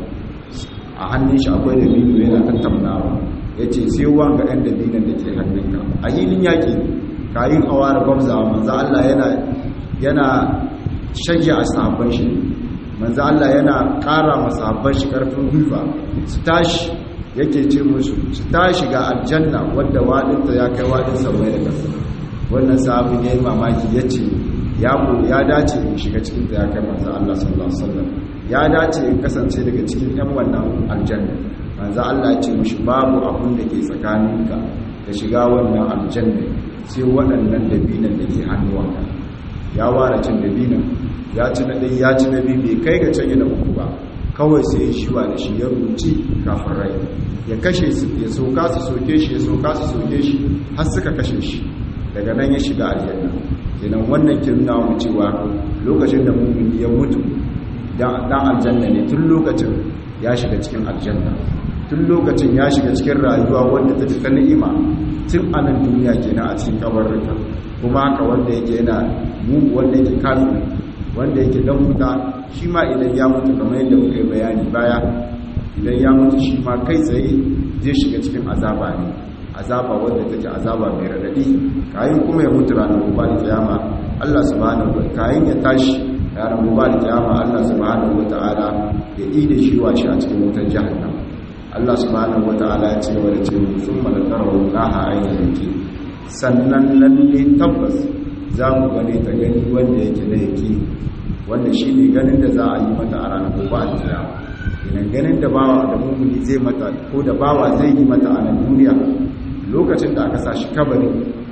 a hannun shi akwai da biyu yana tattaunawa ya ce sai wanga ɗan da binan da ke hannunka a hilin yaƙi kayin awara gwamzawa manzo Allah yana yana shayya a sahabban shi manzo Allah yana ƙara ma sahabban shi ƙarfin gwiwa su tashi yake ce musu su tashi ga aljanna wanda wadinta ya kai wadin samai da ƙasa wannan sahabin ya yi mamaki ya ce ya ya dace in shiga cikin ta ya kai manzo Allah sallallahu alaihi wasallam ya dace in kasance daga cikin yan wannan aljanna manzo Allah ya ce mishi babu abun da ke tsakaninka da shiga wannan aljanna sai waɗannan dabinan da ke hannuwanka ya ware cin dabinan ya ci na ɗai ya ci na biyu bai kai ga can yana uku ba kawai sai ya shiwa da shi ya ruci kafin rai ya kashe su ya soka su soke shi ya soka su soke shi har suka kashe shi daga nan ya shiga aljanna kenan wannan ke nuna mu cewa lokacin da mumini ya mutu dan aljanna ne tun lokacin ya shiga cikin aljanna tun lokacin ya shiga cikin rayuwa wanda ta ta ni'ima tun a nan duniya kenan a cikin kabarruka kuma haka wanda yake yana mu wanda yake kafin wanda yake dan wuta shi ma idan ya mutu kamar yadda muka yi bayani baya idan ya mutu shi ma kai tsaye zai shiga cikin azaba ne azaba wanda take azaba mai radadi kayan kuma ya mutu ranar gobe da kiyama Allah subhanahu wa kayan ya tashi ranar gobe da kiyama Allah subhanahu wa ta'ala ya yi da shi washi a cikin wutar jahannam Allah subhanahu wa ta'ala ya ce wa da ce sun malakarar laha ainihin yake sannan lalle tabbas za mu gane ta gani wanda yake na yake wanda shi ne ganin da za a yi mata a ranar gobe da kiyama idan ganin da bawa da mummuni zai mata ko da bawa zai yi mata a nan duniya lokacin da aka sa shi kabari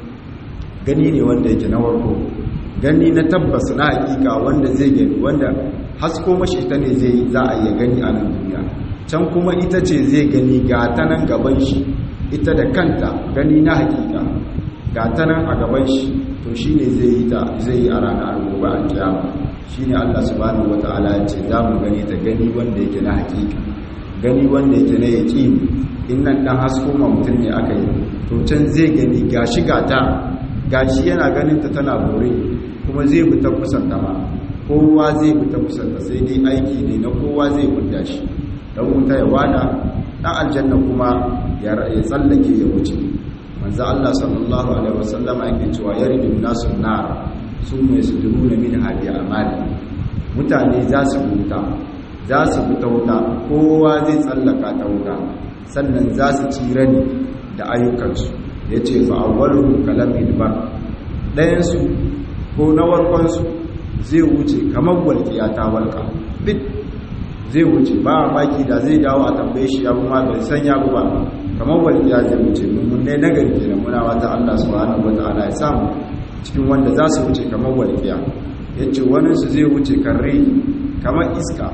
gani ne wanda yake na warko gani na tabbas na hakika wanda zai gani wanda hasko mashi ta ne zai za a iya gani a nan duniya can kuma ita ce zai gani ga ta nan gaban shi ita da kanta gani na hakika ga ta nan a gaban shi to shi ne zai yi ta zai yi a ranar gobe a kiyama shi ne allah subhanahu wata'ala ya ce za mu gani ta gani wanda yake na hakika gani wanda yake na yaƙini in nan ɗan hasko ma mutum ne aka yi to can zai gani gashi gata gashi yana ganin ta tana bore kuma zai bi ta kusanta ma kowa zai bi ta kusanta sai dai aiki ne na kowa zai gudda shi dan wuta ya wada dan aljanna kuma ya tsallake ya wuce manzo Allah sallallahu alaihi wasallama yake cewa yaridu nasu nar summa yasduruna min hadi amali mutane za su wuta za su bi ta wuta kowa zai tsallaka ta wuta sannan za su tsira ne da ayyukansu ya ce fa'awwalu kalamin bar ɗayansu ko na warkonsu zai wuce kamar walƙiya ta walƙa bit zai wuce ba a maki da zai dawo a tambaye shi ya kuma bai san ya ba kamar walƙiya zai wuce mummunai na gari ke muna wata Allah subhanahu wa ta'ala ya samu cikin wanda za su wuce kamar walƙiya ya ce waninsu zai wuce karre kamar iska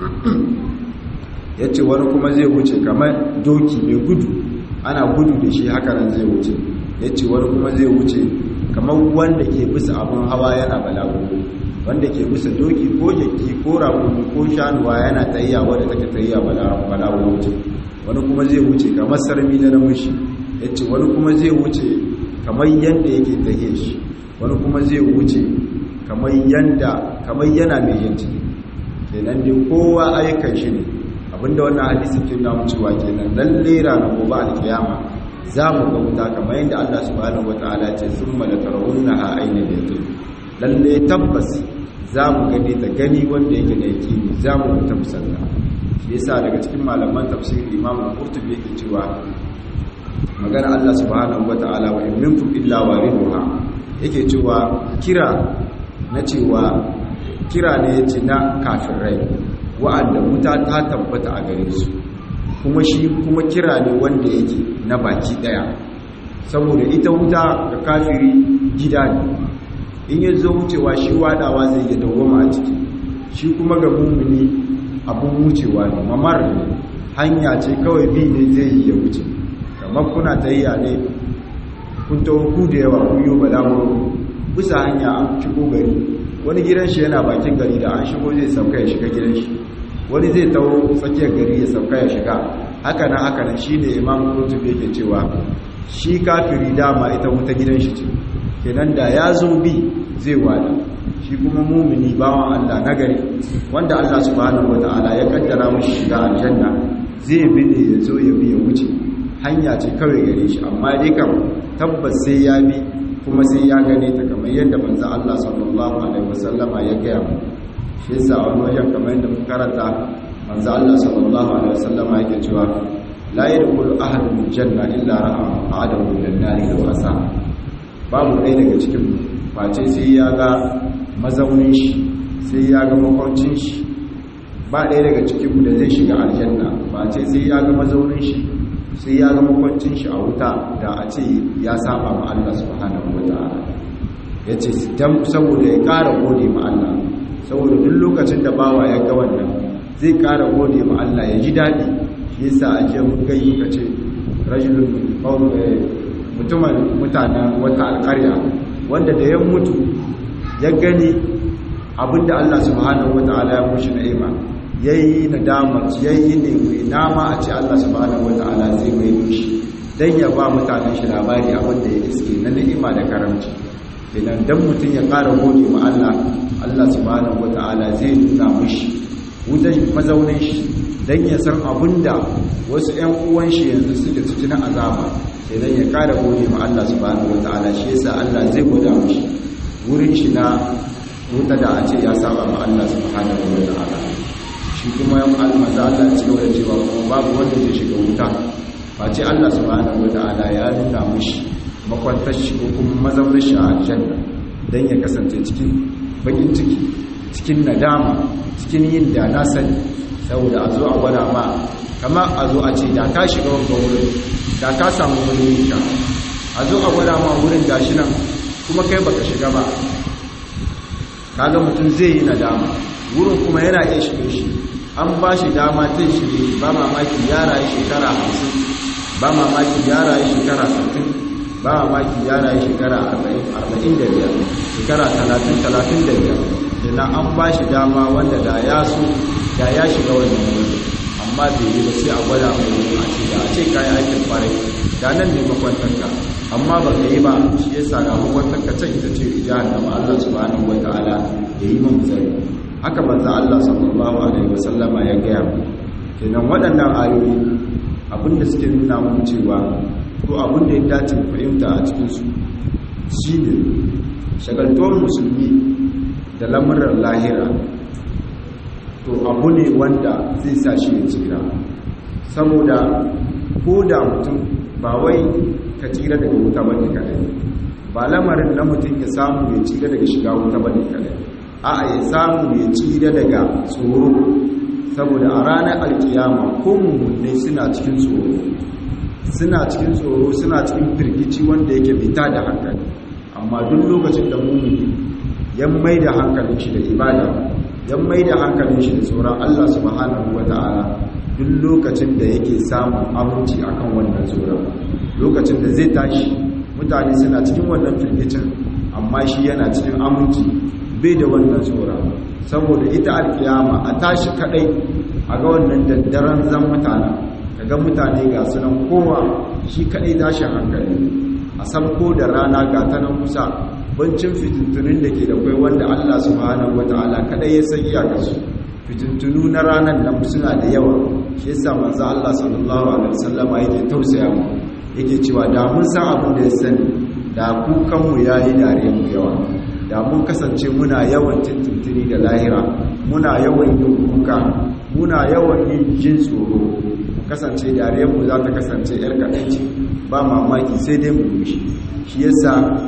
ya ce wani kuma zai wuce kamar doki mai gudu ana gudu da shi haka nan zai wuce ya ce wani kuma zai wuce kamar wanda ke bisa abin hawa yana balagu wanda ke bisa doki ko jaki ko rakumi ko shanuwa yana tayya wadda take tayya balagu wuce wani kuma zai wuce kamar sarmi na namushi ya ce wani kuma zai wuce kamar yadda yake tahe shi wani kuma zai wuce kamar yadda kamar yana mai yin ciki kenan dai kowa ayyukan shi ne abinda wannan hadisi ke nuna cewa kenan lalle ranar gobe alkiyama za mu ga wuta kamar yadda Allah subhanahu wataala ce summa la tarawunnaha ayna yaqin lalle tabbas za mu gani ta gani wanda yake da yaqini za mu ta musalla shi yasa daga cikin malaman tafsir Imam Qurtubi yake cewa magana Allah subhanahu wataala wa in minkum illa wariduha yake cewa kira na cewa kira ne yace na kafirai wa'anda wuta ta tabbata a gare su kuma shi kuma kira ne wanda yake na baki daya saboda ita wuta ga kafiri gida ne in ya zo wucewa shi wadawa zai yi dawoma a ciki shi kuma ga mummuni abun wucewa ne mamar ne hanya ce kawai bi ne zai yi ya wuce kamar kuna tayya ne kun tawo ku da yawa kun yi balaguro bisa hanya an shigo gari wani gidan shi yana bakin gari da an shigo zai sauka ya shiga gidan shi wani zai tawo tsakiyar gari ya sauka ya shiga haka nan haka nan shine imam kurtubi yake cewa shi kafiri dama ita wuta gidan shi ce kenan da ya zo bi zai wada shi kuma mumini bawan Allah nagari wanda Allah subhanahu wataala ya kaddara mashi shiga aljanna zai bi ne ya zo ya bi ya wuce hanya ce kawai gare shi amma dai kam tabbas sai ya bi kuma sai ya gane ta kamar yadda manzo Allah sallallahu alaihi wasallama ya gaya mu shi yasa wani wajen kamar yadda muka karanta manzo Allah sallallahu alaihi wasallama yake cewa la yadkhulu ahadun janna illa ra'a adamu min nari da wasa babu ɗaya daga cikin face sai ya ga mazaunin shi sai ya ga makwancin shi ba ɗaya daga cikin da zai shiga aljanna face sai ya ga mazaunin shi sai ya ga makwancin shi a wuta da a ce ya saba ma Allah subhanahu wataala yace dan saboda ya ƙara gode ma Allah saboda duk lokacin da bawa ya ga wannan zai ƙara gode ma Allah ya ji daɗi shi yasa ake mun gayi kace rajulun mutumin mutanen wata alƙarya wanda da ya mutu ya gani abinda Allah subhanahu wataala ya mushi na'ima yayi nadama yayi ne mai nama a ce Allah subhanahu wataala zai mai shi dan ya ba mutanen shi labari abin da ya iske na ni'ima da karamci idan dan mutum ya ƙara gode ma Allah Allah subhanahu wataala zai nuna mishi wutan mazaunin shi dan ya san abinda wasu ƴan uwan shi yanzu suke cikin azaba idan ya ƙara gode ma Allah subhanahu wataala shi yasa Allah zai gwada mishi wurin shi na wuta da a ce ya saba ma Allah subhanahu wataala shi kuma yan almaza Allah ci gaba da cewa kuma babu wanda zai shiga wuta face Allah subhanahu wata'ala ya nuna mushi makwantar shi ko kuma mazaunar shi a aljanna dan ya kasance cikin bakin ciki cikin nadama cikin yin da na sani saboda a zo a gwada ma kama a zo a ce da ka shiga wanga wurin da ka samu wurin ka a zo a gwada ma wurin gashi nan kuma kai baka shiga ba kaga mutum zai yi nadama wurin kuma yana iya shige shi an ba shi dama ta shige ba mamaki ya rayu shekara hamsin ba mamaki ya rayu shekara sittin ba mamaki ya rayu shekara arba'in da biyar shekara talatin talatin da biyar ina an ba shi dama wanda da ya so da ya shiga wannan wuri amma bai yi ba sai a gwada mai wuri a ce da a ce kayan aikin kwarai da nan ne makwantarka amma ba ka yi ba shi ya sa ga makwantarka can ita ce jahannama Allah subhanahu wa ta'ala ya yi mun tsari haka manzo Allah sallallahu alaihi wasallama ya gaya mu kenan waɗannan ayoyi abinda suke nuna mun cewa ko abinda ya dace fahimta a cikin su shine shagaltuwar musulmi da lamuran lahira to abu ne wanda zai sa shi ya tsira saboda ko da mutum ba wai ka tsira daga wuta bane kadai ba lamarin na mutum ya samu ya tsira daga shiga wuta bane kadai a'a ya samu ya tsira daga tsoro saboda a ranar alkiyama ko mummunai suna cikin tsoro suna cikin tsoro suna cikin firgici wanda yake fita da hankali amma duk lokacin da mummuni ya mai da hankalin shi da ibada ya mai da hankalin shi da tsoron Allah subhanahu wata'ala duk lokacin da yake samun aminci akan wannan tsoron lokacin da zai tashi mutane suna cikin wannan firgicin amma shi yana cikin aminci bai da wannan tsoron saboda ita alkiyama a tashi kadai a ga wannan daddaren zan mutane kaga mutane ga sunan kowa shi kadai tashin hankali a sabko da rana ga ta nan kusa bancin fitintunin da ke da kwai wanda Allah subhanahu wataala kadai ya san iyakarsu fitintunu na ranar nan suna da yawa shi yasa manzo Allah sallallahu alaihi wasallama yake tausaya mu yake cewa da mun san abin da ya sani da kukan mu yayi dare mu yawa da mun kasance muna yawan tuntuntuni da lahira muna yawan yin kuka muna yawan yin jin tsoro kasance dariyarmu za ta kasance yar kaɗanci ba mamaki sai dai mu mishi shi yasa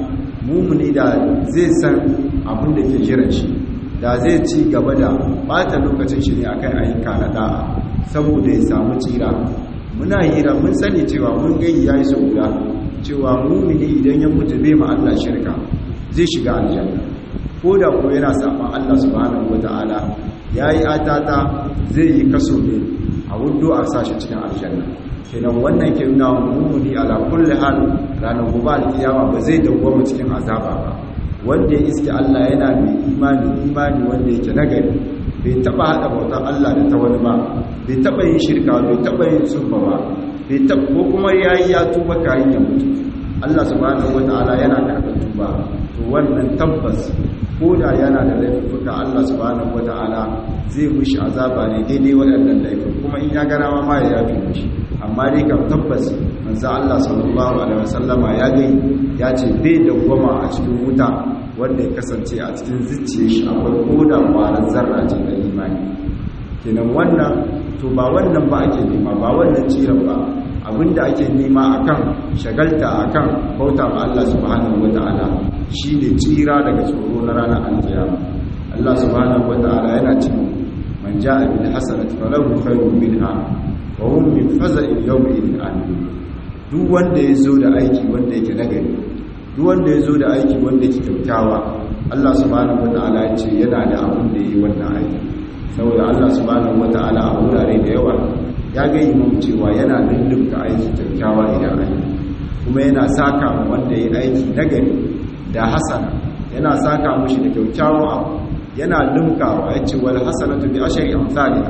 mumuni da zai san abin da ke jiran shi da zai ci gaba da bata lokacin shi ne akan ayyuka na da'a saboda ya samu tsira muna hira mun sani cewa mun gayi yayi sau guda cewa mumini idan ya mutu bai ma Allah shirka zai shiga aljanna ko da ko yana saman Allah subhanahu wata'ala yayi atata zai yi kaso ne a wudu a sashi cikin aljanna kenan wannan ke nuna mummuni ala kulli hal ranar gobe alkiyama ba zai dawwama cikin azaba ba wanda ya iske Allah yana mai imani imani wanda yake nagari bai taba hada bautar Allah da ta wani ba bai taba yin shirka bai taba yin sunfa ba bai taba ko kuma yayi ya tuba kayan ya mutu Allah subhanahu wataala yana karɓar tuba to wannan tabbas ko da yana da laifuka Allah subhanahu wataala zai mushi azaba ne daidai waɗannan laifin kuma in ya gana ma ya yafi mushi amma dai kam tabbas manzo Allah sallallahu alaihi wasallama ya gai ya ce bai dawwama a cikin wuta wanda ya kasance a cikin zuciyar shi akwai koda kwaran zarra ce na imani kenan wannan to ba wannan ba ake nema ba wannan ciran ba abinda ake nema akan shagalta akan bauta ma Allah subhanahu wataala shine tsira daga tsoro na ranar alkiyama Allah subhanahu wataala yana cewa man jaa bil hasanati falahu khayrun minha wa hum min faza'in yawma idin amin duk wanda yazo da aiki wanda yake nagari duk wanda yazo da aiki wanda yake kyautawa Allah subhanahu wataala ya ce yana da abin da yi wannan aiki saboda Allah subhanahu wataala a wurare da yawa ya ga imam cewa yana lullunka aiki kyakkyawa idan aiki kuma yana saka wanda ya aiki nagari da hasana yana saka mushi da kyakkyawan abu yana lumkawa ya ce wal hasanatu bi ashri amsalha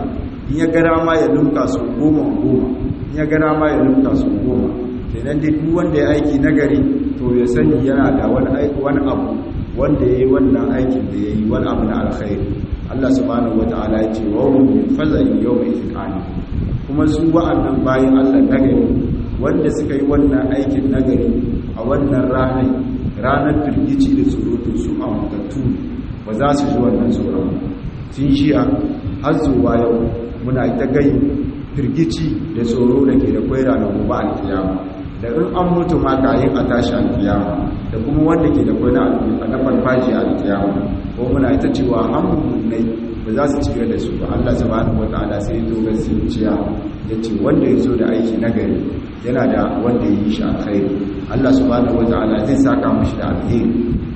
in ya gara ma ya lumka su goma goma in ya gara ma ya lumka su goma kenan dai duk wanda ya aiki nagari to ya sani yana da wani aiki wani abu wanda ya yi wannan aikin da ya yi wani abu na alkhairi Allah subhanahu wata'ala ya ce wa hum min faza'i yawma idhani kuma su wa'annan bayan Allah nagari wanda suka yi wannan aikin nagari a wannan ranar ranar firgici da tsoro to su amintattu ba za su ji wannan tsoron sun shiya har zuwa yau muna ita gai firgici da tsoro da ke da kwai ranar gobe alkiyama da in an mutu ma kayan a tashi alkiyama da kuma wanda ke da kwai na farfaji alkiyama ko muna ita cewa hamunai ba za su cire da su ba Allah subhanahu wataala sai to gaskiya ya ce wanda ya zo da aiki nagari yana da wanda ya yi shi alkhairi Allah subhanahu wataala zai saka mashi da alheri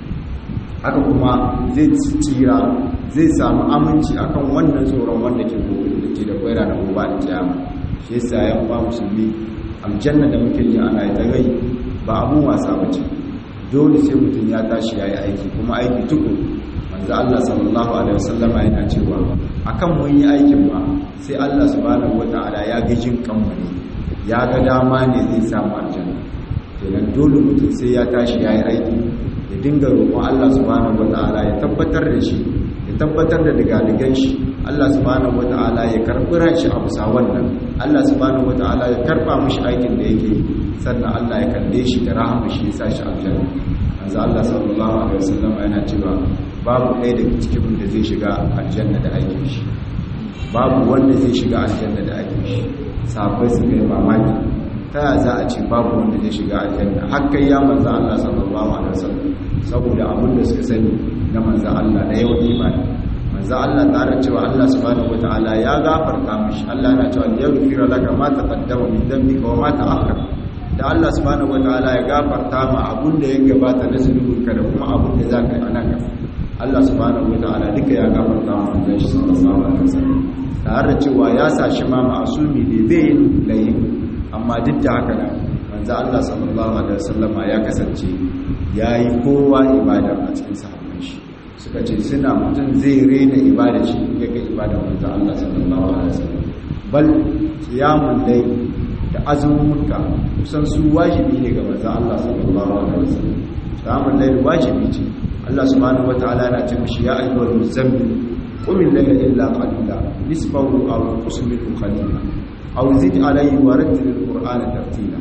haka kuma zai tsira zai samu aminci akan wannan tsoron wanda ke gobe da ke da kwaira da gobe da kiyama shi yasa ya ba musulmi aljanna da muke yi ana yi gai ba abun wasa bace dole sai mutum ya tashi yayi aiki kuma aiki tuku manzo Allah sallallahu alaihi wasallam yana cewa akan mun yi aikin ba sai Allah subhanahu wataala ya ga jin kanmu ne ya ga dama ne zai samu aljanna kenan dole mutum sai ya tashi yayi aiki ya dinga roƙon Allah subhanahu wata'ala ya tabbatar da shi ya tabbatar da digadigan shi Allah subhanahu wata'ala ya karɓi ran shi a bisa wannan Allah subhanahu wata'ala ya karɓa mishi aikin da yake sannan Allah ya kalle shi da rahama shi ya sa shi aljanna manzo Allah sallallahu alaihi wasallam yana cewa babu ɗaya daga cikin da zai shiga aljanna da aikin shi babu wanda zai shiga aljanna da aikin shi sahabbai su kai mamaki ta ya za a ce babu wanda zai shiga aljanna hakkai ya manzo Allah sallallahu alaihi wasallam saboda abin da suka sani na manzo Allah da yawan imani manzo Allah tare cewa Allah subhanahu wataala ya gafarta mishi Allah yana cewa yaghfira laka ma taqaddama min dhanbika wa ma ta'akhkhara da Allah subhanahu wataala ya gafarta ma abun da ya gabata na zunubinka da kuma abun da zaka yi anan gaba Allah subhanahu wataala duka ya gafarta ma manzon shi sallallahu alaihi wasallam tare da cewa ya sa shi ma ma'asumi ne bai yin layin amma duk da haka nan manzo Allah sallallahu alaihi wasallama ya kasance yayi kowa ibada a cikin sahabban shi suka ce suna mutum zai rena ibada shi ya ga ibada manzo Allah sallallahu alaihi wasallam bal qiyamul layl da azumuka kusan su wajibi ne ga manzo Allah sallallahu alaihi wasallam qiyamul layl wajibi ce Allah subhanahu wataala yana ce mishi ya ayyuhal muzammil qum al-layla illa qalila nisfahu aw qus minhu qalila aw zid alayhi wa rattil al-qur'ana tartila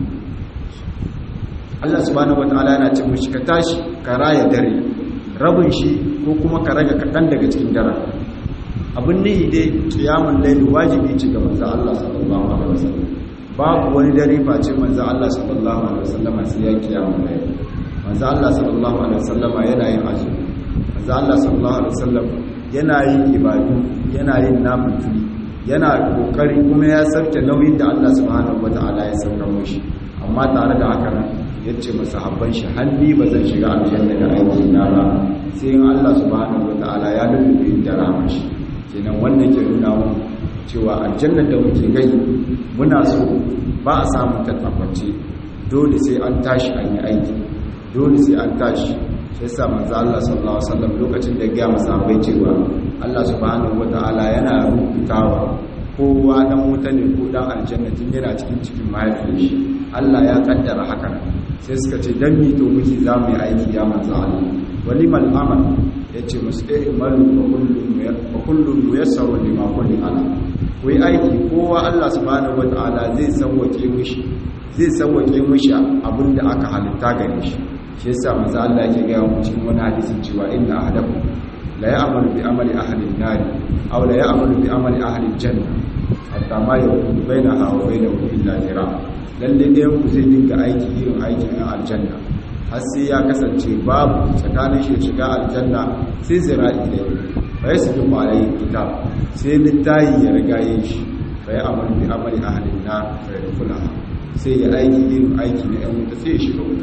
Allah subhanahu wataala yana ce mishi ka tashi ka raya dare rabin shi ko kuma ka raga kadan daga cikin dare abin nihi dai qiyamul layl wajibi ce ga manzo Allah sallallahu alaihi wasallam babu wani dare face manzo Allah sallallahu alaihi wasallam sai ya qiyamul layl manzo Allah sallallahu alaihi wasallam yana yin azumi manzo Allah sallallahu alaihi wasallam yana yin ibadu yana yin nafili yana kokari kuma ya sauke nauyin da Allah subhanahu wataala ya sauka mishi amma tare da haka nan yace masahabban shi hanni ba zan shiga aljanna da aiki na ba sai in Allah subhanahu wataala ya lullube da rahmar shi kenan wannan ke nuna mu cewa aljanna da muke gani muna so ba a samu ta tabbace dole sai an tashi an yi aiki dole sai an tashi sai sa manzo Allah sallallahu alaihi wasallam lokacin da ya masa bai cewa Allah subhanahu wataala yana rubutawa kowa dan wuta ne ko dan aljanna tun yana cikin cikin mahaifin shi Allah ya kaddara haka sai suka ce dan mi to muke za mu yi aiki ya manzo Allah walimal amal yace musu eh malu wa kullu wa kullu yassaru lima kulli ala wai aiki kowa Allah subhanahu wataala zai sauwake mishi zai sauwake mishi abinda aka halitta gare shi shi yasa manzo Allah yake ga mu cikin wani hadisi cewa inna ahadakum la ya'malu bi amali ahli an-nar aw la ya'malu bi amali ahli al-janna hatta ma yakunu bainaha wa bainahu illa zira lalle ɗayan ku zai dinga aiki irin aikin aljanna har sai ya kasance babu tsakanin shi shiga aljanna sai zira'i ne fa yasdu alayhi kitab sai littayi ya riga yin shi fa ya amalu bi amali ahli an-nar fa yadkhulaha sai ya aiki irin aiki na ɗan wuta sai ya shiga wuta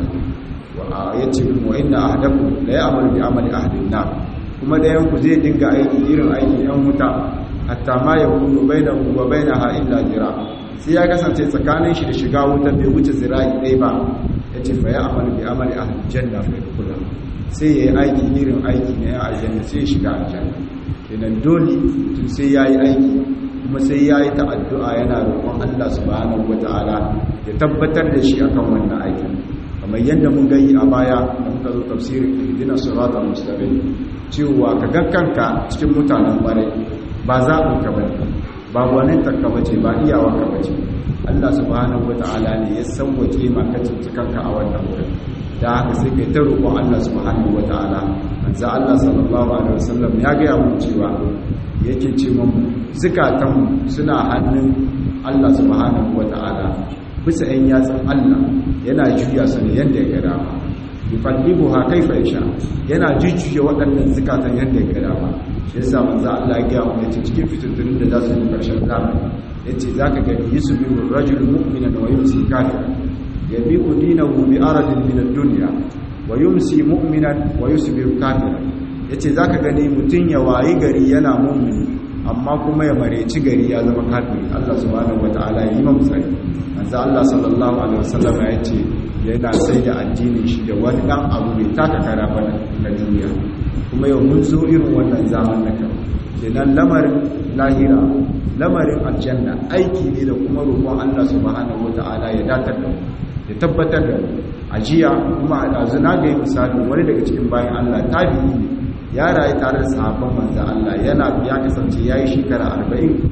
ya ce wa inna ahadakum la ya'malu bi amali ahli an-nar kuma da yanku zai dinga aiki irin aikin yan wuta hatta ma yakunu bainahu wa bainaha illa zira sai ya kasance tsakanin shi da shiga wuta bai wuce zira'i dai ba yace fa ya'malu bi amali ahli janna fa yadkhula sai yayi aiki irin aiki na yan aljanna sai ya shiga aljanna kenan dole tun sai yayi aiki kuma sai ya yi ta'addu'a yana roƙon Allah subhanahu wata'ala ya tabbatar da shi akan wannan aikin kamar yadda mun gani a baya da muka zo tafsirin ihdina siratal mustaqim cewa ka ga kanka cikin mutanen bare ba zaɓin ka bane ba gwanin takka bace ba iyawa ka bace Allah subhanahu wata'ala ne ya sauwake maka kanka a wannan wurin da haka sai kai ta roƙon Allah subhanahu wata'ala manzo Allah sallallahu alaihi wasallam ya ga mu cewa yake ce mun zukatan suna hannun Allah subhanahu wata'ala bisa ɗan yatsun Allah yana juya su ne yadda ya gada ba yuqallibu ha kaifa yasha yana jujjuya waɗannan zukatan yadda ya gada ba shi yasa manzo Allah ya ga mu yace cikin fitintunin da za su yi karshen zamani yace zaka ga yusbihu ar-rajulu mu'minan wa yumsi kafiran yabi'u dinahu bi aradin min ad-dunya wa yumsi mu'minan wa yusbihu kafiran yace zaka gani mutun ya wayi gari yana mu'mini amma kuma ya mareci gari ya zama kafiri Allah subhanahu wataala ya yi mamu tsari manzo Allah sallallahu alaihi wasallam ya ce yana sai da addinin shi da wani dan abu mai taka kara bana na duniya kuma yau mun zo irin wannan zaman na kan kenan lamarin lahira lamarin aljanna aiki ne da kuma roƙon Allah subhanahu wataala ya datar da mu ya tabbatar da ajiya kuma a ɗazu na ga yi misali wani daga cikin bayan Allah tabi'i ne ya rayu tare da sahabban manzo Allah yana ya kasance yayi shekara 40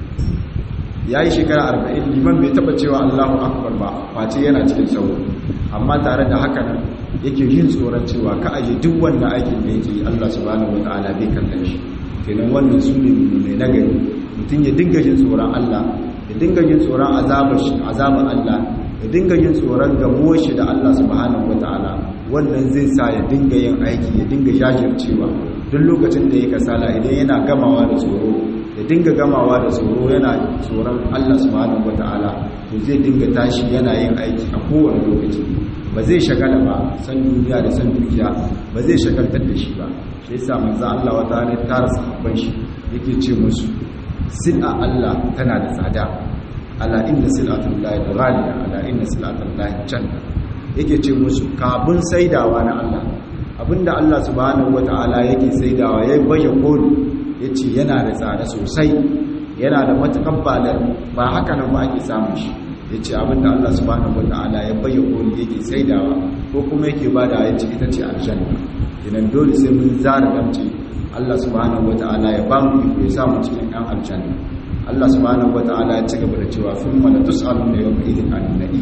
yayi shekara 40 liman bai taba cewa Allahu akbar ba face yana cikin sauro amma tare da haka nan yake yin tsoron cewa ka aje duk wannan aikin da yake Allah subhanahu wataala bai kallon shi kenan wannan sune mai nagari mutum ya dinga jin tsoron Allah ya dinga jin tsoron azabar shi azabar Allah ya dinga yin tsoron gamuwar shi da Allah subhanahu wataala wannan zai sa ya dinga yin aiki ya dinga jajircewa duk lokacin da ya kasala idan yana gamawa da tsoro ya dinga gamawa da tsoro yana tsoron Allah subhanahu wataala to zai dinga tashi yana yin aiki a kowane lokaci ba zai shagala ba san duniya da san dukiya ba zai shagaltar da shi ba shi yasa manzo Allah wata ne tara sahabban shi yake ce musu sil'a Allah tana da tsada ala inna sil'atul lahi ghaliya ala inna sil'atul lahi janna yake ce musu kabun saidawa na Allah abinda Allah subhanahu wataala yake saidawa yayi baje koli yace yana da tsada sosai yana da matakan balar ba haka nan ba ake samun shi yace abinda Allah subhanahu wataala ya baje koli yake saidawa ko kuma yake bada yace ita ce aljanna idan dole sai mun zara damce Allah subhanahu wataala ya ba mu iko ya samu cikin ɗan aljanna Allah subhanahu wata'ala ya ci gaba da cewa sun mana tus'alun da yau idin annabi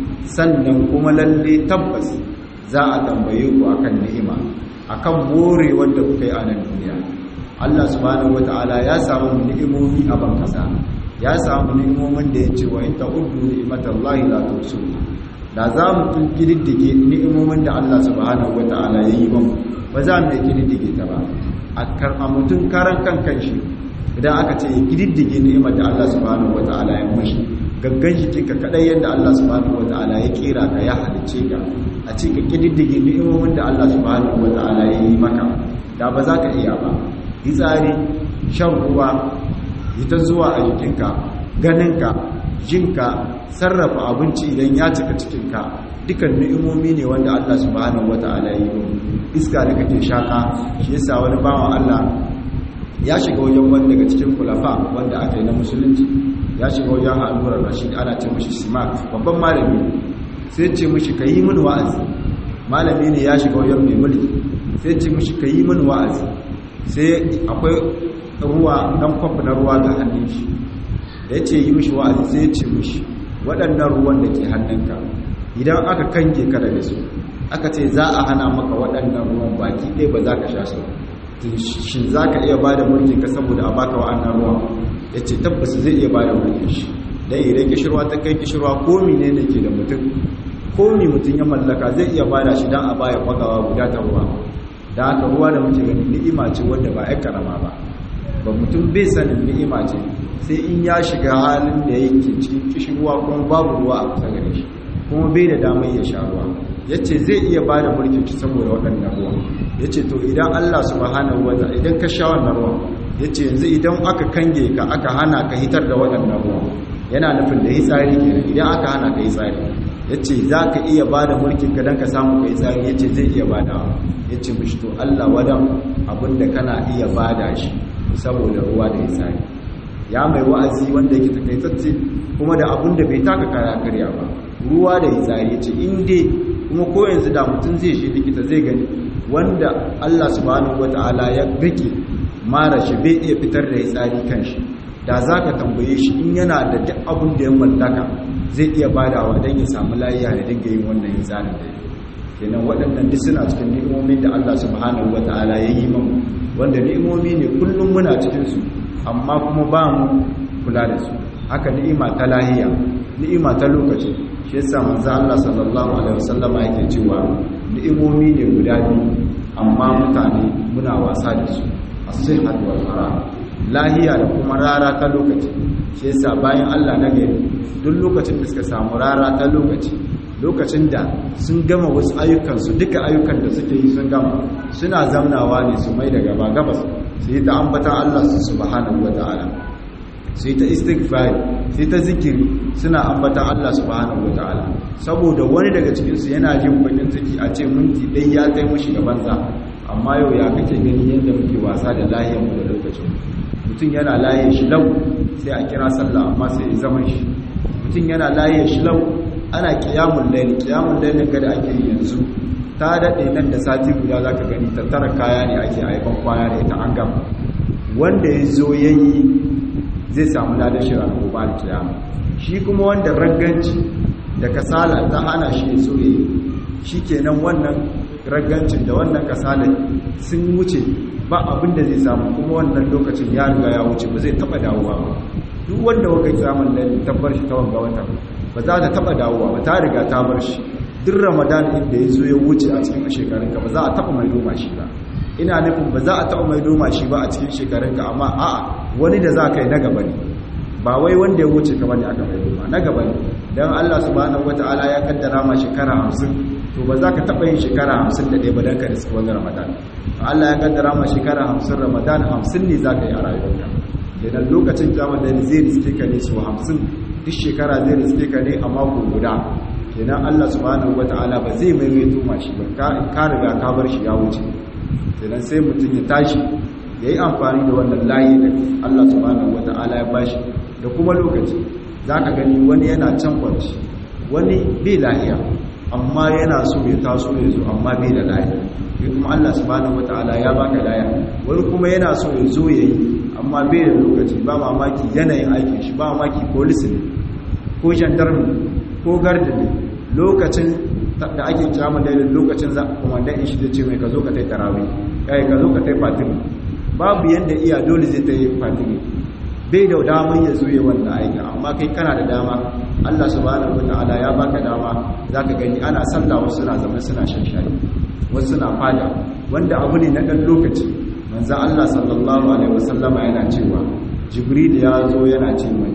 sannan kuma lalle tabbas za a tambaye ku akan ni'ima akan more wanda kuka yi a nan duniya Allah subhanahu wata'ala ya samu ni'imomi a ban kasa ya samu ni'imomin da ya ce wa in ta'uddu ni'matallahi la tuhsuha da za mu tun kididdige ni'imomin da Allah subhanahu wata'ala ya yi ba ba za mu kididdige ta ba a karɓa mutum karan kan kanshi idan aka ce ya kididdige ni'imar da Allah subhanahu wata'ala ya mashi gaggan jikinka kadai yadda Allah subhanahu wata'ala ya kera ka ya halice ka a ce ka kididdige ni'imomin da Allah subhanahu wata'ala ya yi maka da ba za ka iya ba tsari shan ruwa ita zuwa a jikinka ganinka jinka sarrafa abinci idan ya cika cikinka dukan ni'imomi ne wanda Allah subhanahu wata'ala ya yi iska da kake shaka shi yasa wani bawan Allah ya shiga wajen wani daga cikin kulafa wanda aka yi na musulunci ya shiga wajen al'urar rashid ana ce mashi simak babban malami sai ce mashi ka yi min wa'azi malami ne ya shiga wajen mai mulki sai ce mashi ka yi min wa'azi sai akwai ruwa dan kwafi na ruwa ga hannun shi da ya ce yi mashi wa'azi sai ya ce mashi waɗannan ruwan da ke hannunka idan aka kange ka daga su aka ce za a hana maka waɗannan ruwan baki ɗaya ba za ka sha su shi za ka iya ba da mulkin ka saboda a baka wa'annan ruwa ya ce tabbas zai iya ba da mulkin shi don idan kishirwa ta kai kishirwa komi ne ne ke da mutum komi mutum ya mallaka zai iya ba da shi don a baya kwagawa guda ta ruwa da haka ruwa da muke gani ni'ima ce wadda ba ya karama ba ba mutum bai sanin ni'ima ce sai in ya shiga halin da yake cikin kishirwa kuma babu ruwa a kusa gare shi kuma bai da damar ya sha ruwa ya ce zai iya ba da mulkin shi saboda waɗannan ruwa ya ce to idan Allah subhanahu wa ta'ala idan ka sha wannan ruwan ya ce yanzu idan aka kange ka aka hana ka hitar da waɗannan ruwan yana nufin da hitsari kenan idan aka hana ka hitsari ya ce za ka iya ba da mulkin ka don ka samu ka hitsari ya ce zai iya ba da ya ce mishi to Allah wadan abinda kana iya ba da shi saboda ruwa da hitsari ya mai wa'azi wanda yake takaitacce kuma da abin da bai taka kara karya ba ruwa da hitsari ce in dai kuma ko yanzu da mutum zai shi likita zai gani wanda Allah subhanahu wata'ala ya rike mara shi bai iya fitar da hitsari kan shi da za ka tambaye shi in yana da duk abin da ya mallaka zai iya badawa don ya samu layiya da dinga yin wannan hitsarin da ya kenan waɗannan duk suna cikin ni'imomin da Allah subhanahu wata'ala ya yi mamu wanda ni'imomi ne kullum muna cikin su amma kuma ba mu kula da su haka ni'ima ta lahiya ni'ima ta lokaci shi yasa manzo Allah sallallahu alaihi wasallam yake cewa ni'imomi ne guda biyu amma mutane muna wasa da su as-sihhat wal fara lahiya da kuma rara ta lokaci shi yasa bayan Allah na gari duk lokacin da suka samu rara ta lokaci lokacin da sun gama wasu ayyukansu duka ayyukan da suke yi sun gama suna zamnawa ne su mai da gaba gabas su yi ta ambata Allah su subhanahu wa ta'ala su yi ta istighfar su yi ta zikiri suna ambata Allah subhanahu wa ta'ala saboda wani daga cikinsu yana jin bakin ciki a ce minti ɗai ya kai mushi gaban sa amma yau ya kake gani yadda muke wasa da lahiyar mu da lokacin mutum yana laye shi lau sai a kira sallah amma sai ya zama shi mutum yana laye shi lau ana kiyamun laili kiyamun lailin gada ake yi yanzu ta daɗe nan da sati guda za ka gani tattara kaya ne ake haifan kwana da ita an gama wanda ya zo ya yi zai samu ladar shi ranar gobe da kiyama shi kuma wanda ragganci da kasala ta hana shi ya so ya yi shi kenan wannan raggancin da wannan kasala sun wuce ba abin da zai samu kuma wannan lokacin ya riga ya wuce ba zai taɓa dawowa ba duk wanda waka kiyamun lailin tabbar shi ta wanga wata ba za ta taba dawowa ba ta riga ta bar shi duk ramadan inda ya zo ya wuce a cikin shekarunka ba za a taba mai doma shi ba ina nufin ba za a taba mai doma shi ba a cikin shekarunka amma a'a wani da za ka yi na gaba ne ba wai wanda ya wuce ka bane aka mai doma na gaba ne dan Allah subhanahu wataala ya kaddara ma shekara 50 to ba za ka taba yin shekara 51 ba dan ka riski wannan ramadan Allah ya kaddara ma shekara 50 ramadan 50 ne za ka yi a rayuwarka idan lokacin kiyama da zai riske ka ne su 50 duk shekara zai riske ka ne a mako guda kenan Allah subhanahu wataala ba zai maimaito mashi ba ka riga ka bar shi ya wuce kenan sai mutum ya tashi yayi amfani da wannan layi da Allah subhanahu wataala ya bashi da kuma lokaci zaka gani wani yana can kwanci wani bai lahiya amma yana so ya taso ya zo amma bai da lahiya kuma Allah subhanahu wataala ya baka lahiya wani kuma yana so ya zo yayi amma bai da lokaci ba mamaki yanayin aikin shi ba mamaki police ne ko gendarme ko garda ne lokacin da ake kiyama da lokacin za komandan shi da ce mai ka zo ka tai tarawih kai ka zo ka tai fatimi babu yanda iya dole zai tai fatimi bai da daman ya zo ya wannan aiki amma kai kana da dama Allah subhanahu wataala ya baka dama zaka gani ana sallah wasu suna zama suna shan shayi wasu suna fada wanda abu ne na dan lokaci manzo Allah sallallahu alaihi wasallama yana cewa jibril ya zo yana ce mai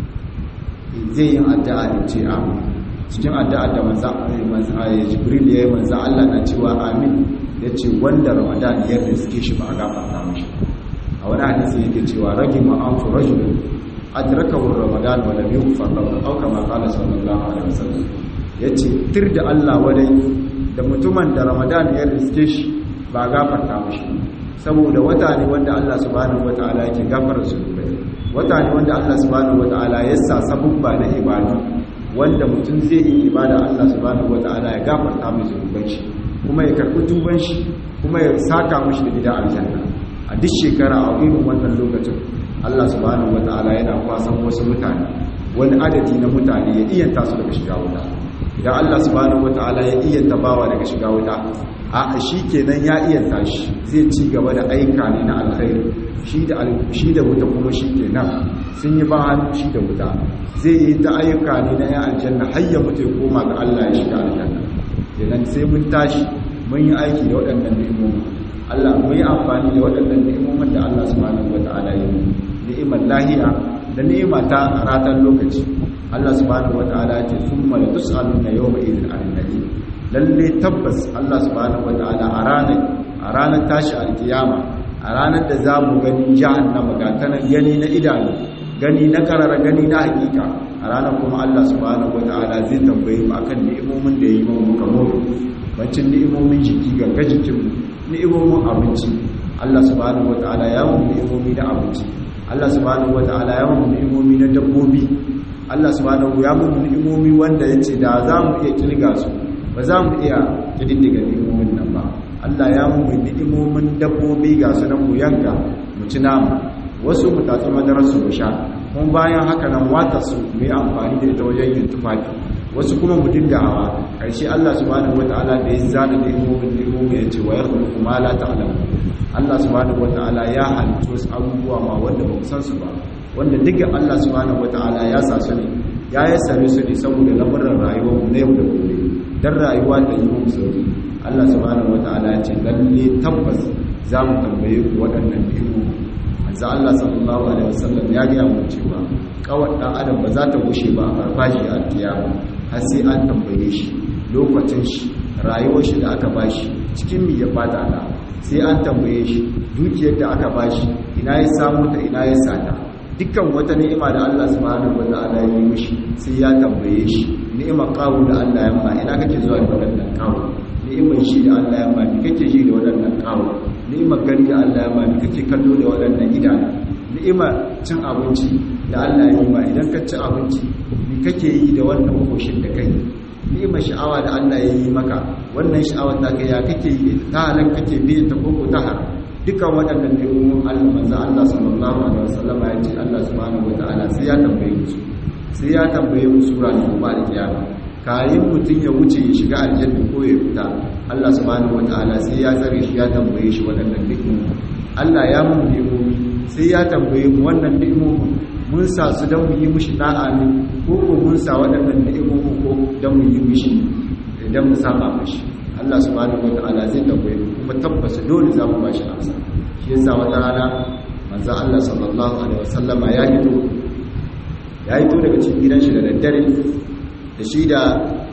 zai yi addu'a da ce amin cikin addu'a da manzo manzo jibril ya yi manzo Allah na cewa amin yace wanda ramadan ya riske shi ba a gafarta mishi a wani hadisi yake cewa ragi ma an fu rajul adrakahu ramadan wa lam yughfar lahu aw kama qala sallallahu alaihi wasallam yace tir da Allah wadai da mutumin da ramadan ya riske shi ba gafarta mishi saboda wata ne wanda Allah subhanahu wataala yake gafara zunubai wata ne wanda Allah subhanahu wataala ya sa sabubba na ibadu wanda mutum zai yi ibada Allah subhanahu wataala ya gafarta mai zunuban shi kuma ya karɓi tuban shi kuma ya saka mishi da gidan aljanna a duk shekara a irin wannan lokacin Allah subhanahu wataala yana kwasan wasu mutane wani adadi na mutane ya iyanta su daga shiga wuta idan Allah subhanahu wataala ya iyanta bawa daga shiga wuta a shi kenan ya iyanta shi zai ci gaba da aika ne na alkhairi shi da shi da wuta kuma shi kenan sun yi ba hannu shi da wuta zai yi ta ayyuka ne na yan aljanna har ya mutu ya koma ga Allah ya shiga aljanna kenan sai mun tashi mun yi aiki da waɗannan ni'imomi Allah mun yi amfani da waɗannan ni'imomin da Allah subhanahu wata'ala ya yi ni'imar lahiya da ni'ima ta ratan lokaci Allah subhanahu wata'ala ya ce summa la tus'aluna yawma idhin 'anil na'im lalle tabbas Allah subhanahu wata'ala a ranar a ranar tashi alkiyama a ranar da za mu gani jahannama ga ta nan gani na idanu gani na karara gani na hakika a ranar kuma Allah subhanahu wata'ala zai tambaye mu akan ni'imomin da ya yi mu muka more bancin ni'imomin jiki ganga jikinmu ni'imomin abinci Allah subhanahu wata'ala ya mu ni'imomi na abinci Allah subhanahu wata'ala ya mu ni'imomi na dabbobi Allah subhanahu ya mu ni'imomi wanda yace da za mu iya kirga su ba za mu iya kididdiga ni'imomin nan ba Allah ya mu ni'imomin dabbobi ga su nan mu yanka mu ci namu wasu mu tatsi madarar su mu sha kuma bayan haka nan wata su mu yi amfani da ita wajen yin tufafi wasu kuma mu dinga hawa ƙarshe Allah subhanahu wata'ala da ya zana ni'imomin ni'imomin ya ce wa ya khuluqu ma la ta'lamu Allah subhanahu wata'ala ya halittu wasu abubuwa ma wanda ba san su ba wanda duka Allah subhanahu wata'ala ya sa su ne ya yi sare su ne saboda lamarin rayuwar mu na yau da gobe dan rayuwa da yi mu sauki Allah subhanahu wata'ala ya ce lalle tabbas za mu tambaye ku waɗannan ni'imomi manzo Allah sallallahu alaihi wasallam ya ga mu cewa kawai dan adam ba za ta gushe ba a farfashi a kiyama har sai an tambaye shi lokacin shi rayuwar shi da aka bashi cikin mi ya fata da sai an tambaye shi dukiyar da aka bashi ina ya samu ta ina ya sata dukkan wata ni'ima da Allah subhanahu wa ta'ala ya yi mishi sai ya tambaye shi ni'imar kawo da Allah ya ma ina kake zuwa da wadannan kawo ni'imar shi da Allah ya ma ni kake ji da wadannan kawo ni'imar gari da Allah ya ma ni kake kallo da wadannan idanu ni'imar cin abinci da Allah ya yi ma idan ka ci abinci ni kake yi da wannan koshin da kai ni'imar sha'awa da Allah ya yi maka wannan sha'awar ta kai ya kake yi ta halan kake biye ta koko ta har dukan waɗannan ni'imomin Allah manzo Allah sallallahu alaihi wasallam ya ce Allah subhanahu wataala sai ya tambaye su sai ya tambaye mu sura ne ba da kiyama kayin mutun ya wuce ya shiga aljanna ko ya fita Allah subhanahu wataala sai ya tsare shi ya tambaye shi waɗannan ni'imomin Allah ya mun ni'imomi sai ya tambaye mu wannan ni'imomin mun sa su don mu yi mushi da'a ne ko ko mun sa waɗannan ni'imomin ko don mu yi mushi idan mu saba mashi Allah subhanahu wata'ala zai tambaye mu kuma tabbas dole za mu ba shi amsa shi yasa wata rana manzon Allah sallallahu alaihi wasallama ya hito ya hito daga cikin gidan shi da daddare da shi da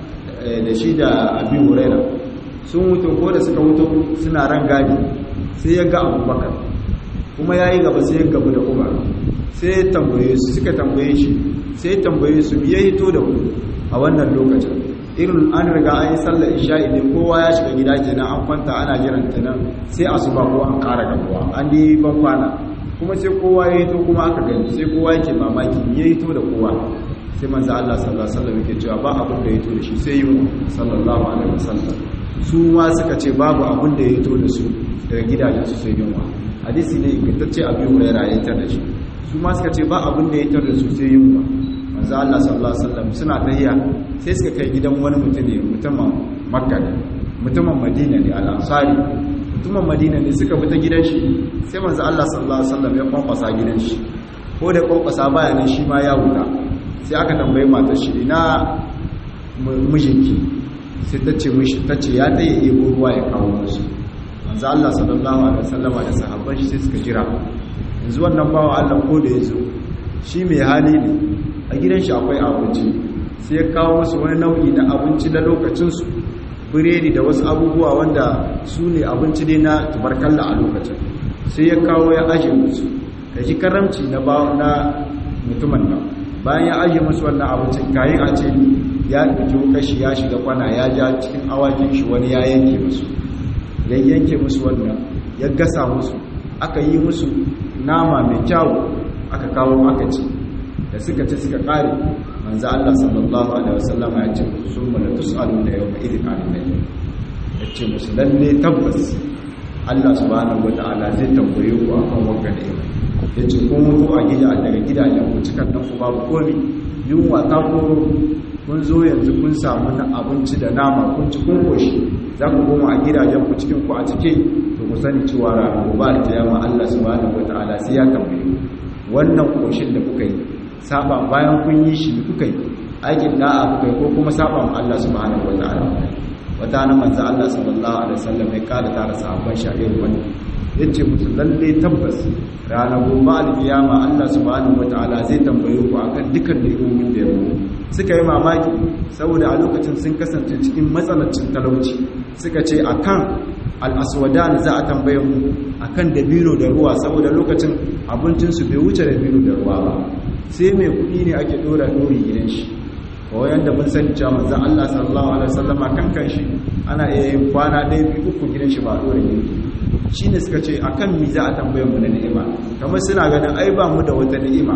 da shi da Abi Hurairah sun wuto ko da suka wuto suna ran gadi sai ya ga Abubakar kuma yayi gaba sai ya gabu da Umar sai ya tambaye su suka tambaye shi sai ya tambaye su ya hito da ku a wannan lokacin irin an riga an yi sallar isha'i ne kowa ya shiga gida kenan an kwanta ana jiran ta nan sai asuba ko an ƙara gabuwa an yi ban kwana kuma sai kowa ya hito kuma aka gani sai kowa yake mamaki ya hito da kowa sai manzo Allah sallallahu alaihi wasallam yake cewa ba abin da ya hito da shi sai yi sallallahu alaihi wasallam su ma suka ce babu abin da ya hito da su daga gidajen su sai yunwa hadisi ne ingantacce abi hurairah ya tar da shi su ma suka ce ba abin da ya tar da su sai yunwa manzo Allah sallallahu alaihi wasallam suna tahiya sai suka kai gidan wani mutum ne mutumin Makka ne mutumin Madina ne al-Ansari mutumin Madina ne suka fita gidan shi sai manzo Allah sallallahu alaihi wasallam ya kwankwasa gidan shi ko da kwankwasa baya ne shi ma ya wuta sai aka tambaye matar shi ina mijinki sai ta ce mishi ta ce ya tsaye ebo ruwa ya kawo musu manzo Allah sallallahu alaihi wasallam da sahabban shi sai suka jira yanzu wannan bawa Allah ko da yazo shi mai hali ne a gidan shi akwai abinci sai ya kawo musu wani nau'i na abinci na lokacinsu biredi da wasu abubuwa wanda su ne abinci ne na tubarkalla a lokacin sai ya kawo ya aje musu da shi karamci na mutumin nan bayan ya aje musu wannan abincin kayan a ce ya ɗauki kashi ya shiga kwana ya ja cikin awakin shi wani ya yanke musu ya yanke musu wannan ya gasa musu aka yi musu nama mai kyawu aka kawo aka ci da suka ci suka kare manzo Allah sallallahu alaihi wasallam ya ce summa la tusaluna yawma idin alimai ya ce musu lalle tabbas Allah subhanahu wataala zai tambaye ku akan wannan ni'ima ya ce kun mutu a gida daga gidajen ku cikan dan ku babu komi yunwa ta koro kun zo yanzu kun samu na abinci da nama kun ci kun koshi za ku koma a gidajen ku cikin ku a cike to ku sani cewa ranar gobe alkiyama Allah subhanahu wataala sai ya tambaye ku wannan koshin da kuka yi saba bayan kun yi shi kuka yi aikin da'a kuka yi ko kuma saba ma Allah subhanahu wataala wata na manzo Allah sallallahu alaihi wasallam ya kada tara sahabban sha'ir wani yace musu lalle tabbas ranar gobe alkiyama Allah subhanahu wataala zai tambaye ku akan dukan ni'imomin da ya muku suka yi mamaki saboda a lokacin sun kasance cikin matsalacin talauci suka ce akan al'aswadan za a tambaye mu akan dabino da ruwa saboda lokacin abincinsu bai wuce dabino da ruwa ba sai mai kuɗi ne ake ɗora ɗori gidan shi kawai yadda mun sani cewa manzan Allah sallallahu alaihi wasallama kan kanshi ana iya yin kwana ɗaya biyu uku gidan shi ba ɗora girki shine suka ce akan mi za a tambaye mu na ni'ima kamar suna ganin ai ba mu da wata ni'ima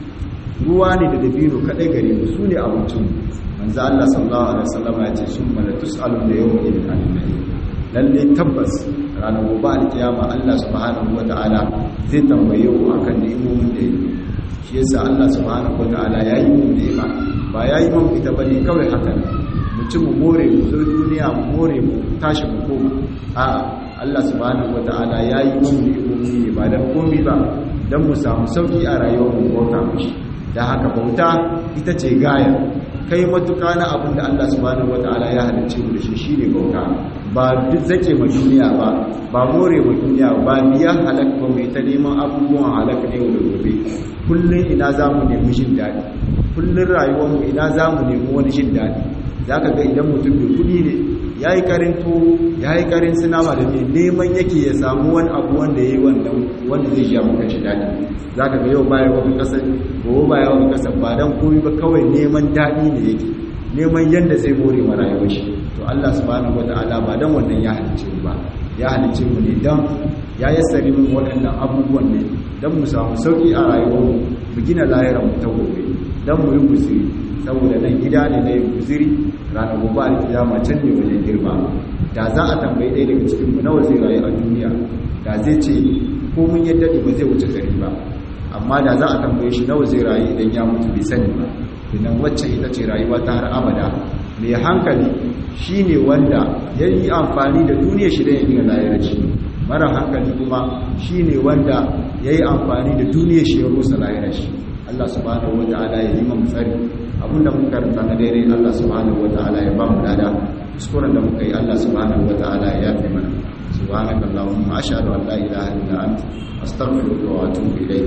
ruwa ne da dabino kadai gare mu su ne abincin manzo Allah sallallahu alaihi wasallam ya ce summa la tusalun da yawmin idin anin lalle tabbas ranar gobe alkiyama Allah subhanahu wataala zai tambaye ku akan ni'imomin da yake shi yasa Allah subhanahu wataala yayi mu ni'ima ba yayi mu ita bane kawai haka mu ci mu more mu zo duniya mu more mu tashi mu koma a'a Allah subhanahu wataala yayi mu ni'imomi ne ba dan komai ba dan mu samu sauki a rayuwar mu bauta mishi da haka bauta ita ce gaya kai matuka na abin da Allah subhanahu wataala ya halicce mu da shi shine bauta ba duk zake ma duniya ba ba more ma duniya ba biya halak ba mai ta neman abubuwan halak ne da gobe kullun ina zamu nemi jin dadi kullun rayuwar mu ina zamu nemi wani jin dadi zaka ga idan mutum mai kudi ne yayi karin to yayi karin sinama da mai neman yake ya samu wani abu wanda yayi wannan wanda zai ji maka jin dadi zaka ga yau baya wani kasar gobe baya wani kasar ba dan komai ba kawai neman dadi ne yake neman yanda zai more ma rayuwar shi to Allah subhanahu wataala ba dan wannan ya halice mu ba ya halice mu ne dan ya yassari mu waɗannan abubuwan ne dan mu samu sauki a rayuwar mu mu gina lahirar mu ta gobe dan mu yi guziri saboda nan gida ne na yin guziri ranar gobe alkiyama can ne wajen girma da za a tambayi ɗaya daga cikin mu nawa zai rayu a duniya da zai ce ko mun yadda ne ba zai wuce gari ba amma da za a tambaye shi nawa zai rayu idan ya mutu bai sani ba idan wacce ita ce rayuwa ta har abada mai hankali shi ne wanda ya yi amfani da duniya shi da ya gina layarci mara hankali kuma shi ne wanda ya yi amfani da duniya shi ya rusa layarci Allah subhanahu wa ta'ala ya yi mamu tsari abinda muka karanta na daidai Allah subhanahu wa ta'ala ya ba mu lada kuskuren da muka yi Allah subhanahu wa ta'ala ya yafe mana subhanaka allahumma ashhadu an la ilaha illa anta astaghfiruka wa atubu ilayk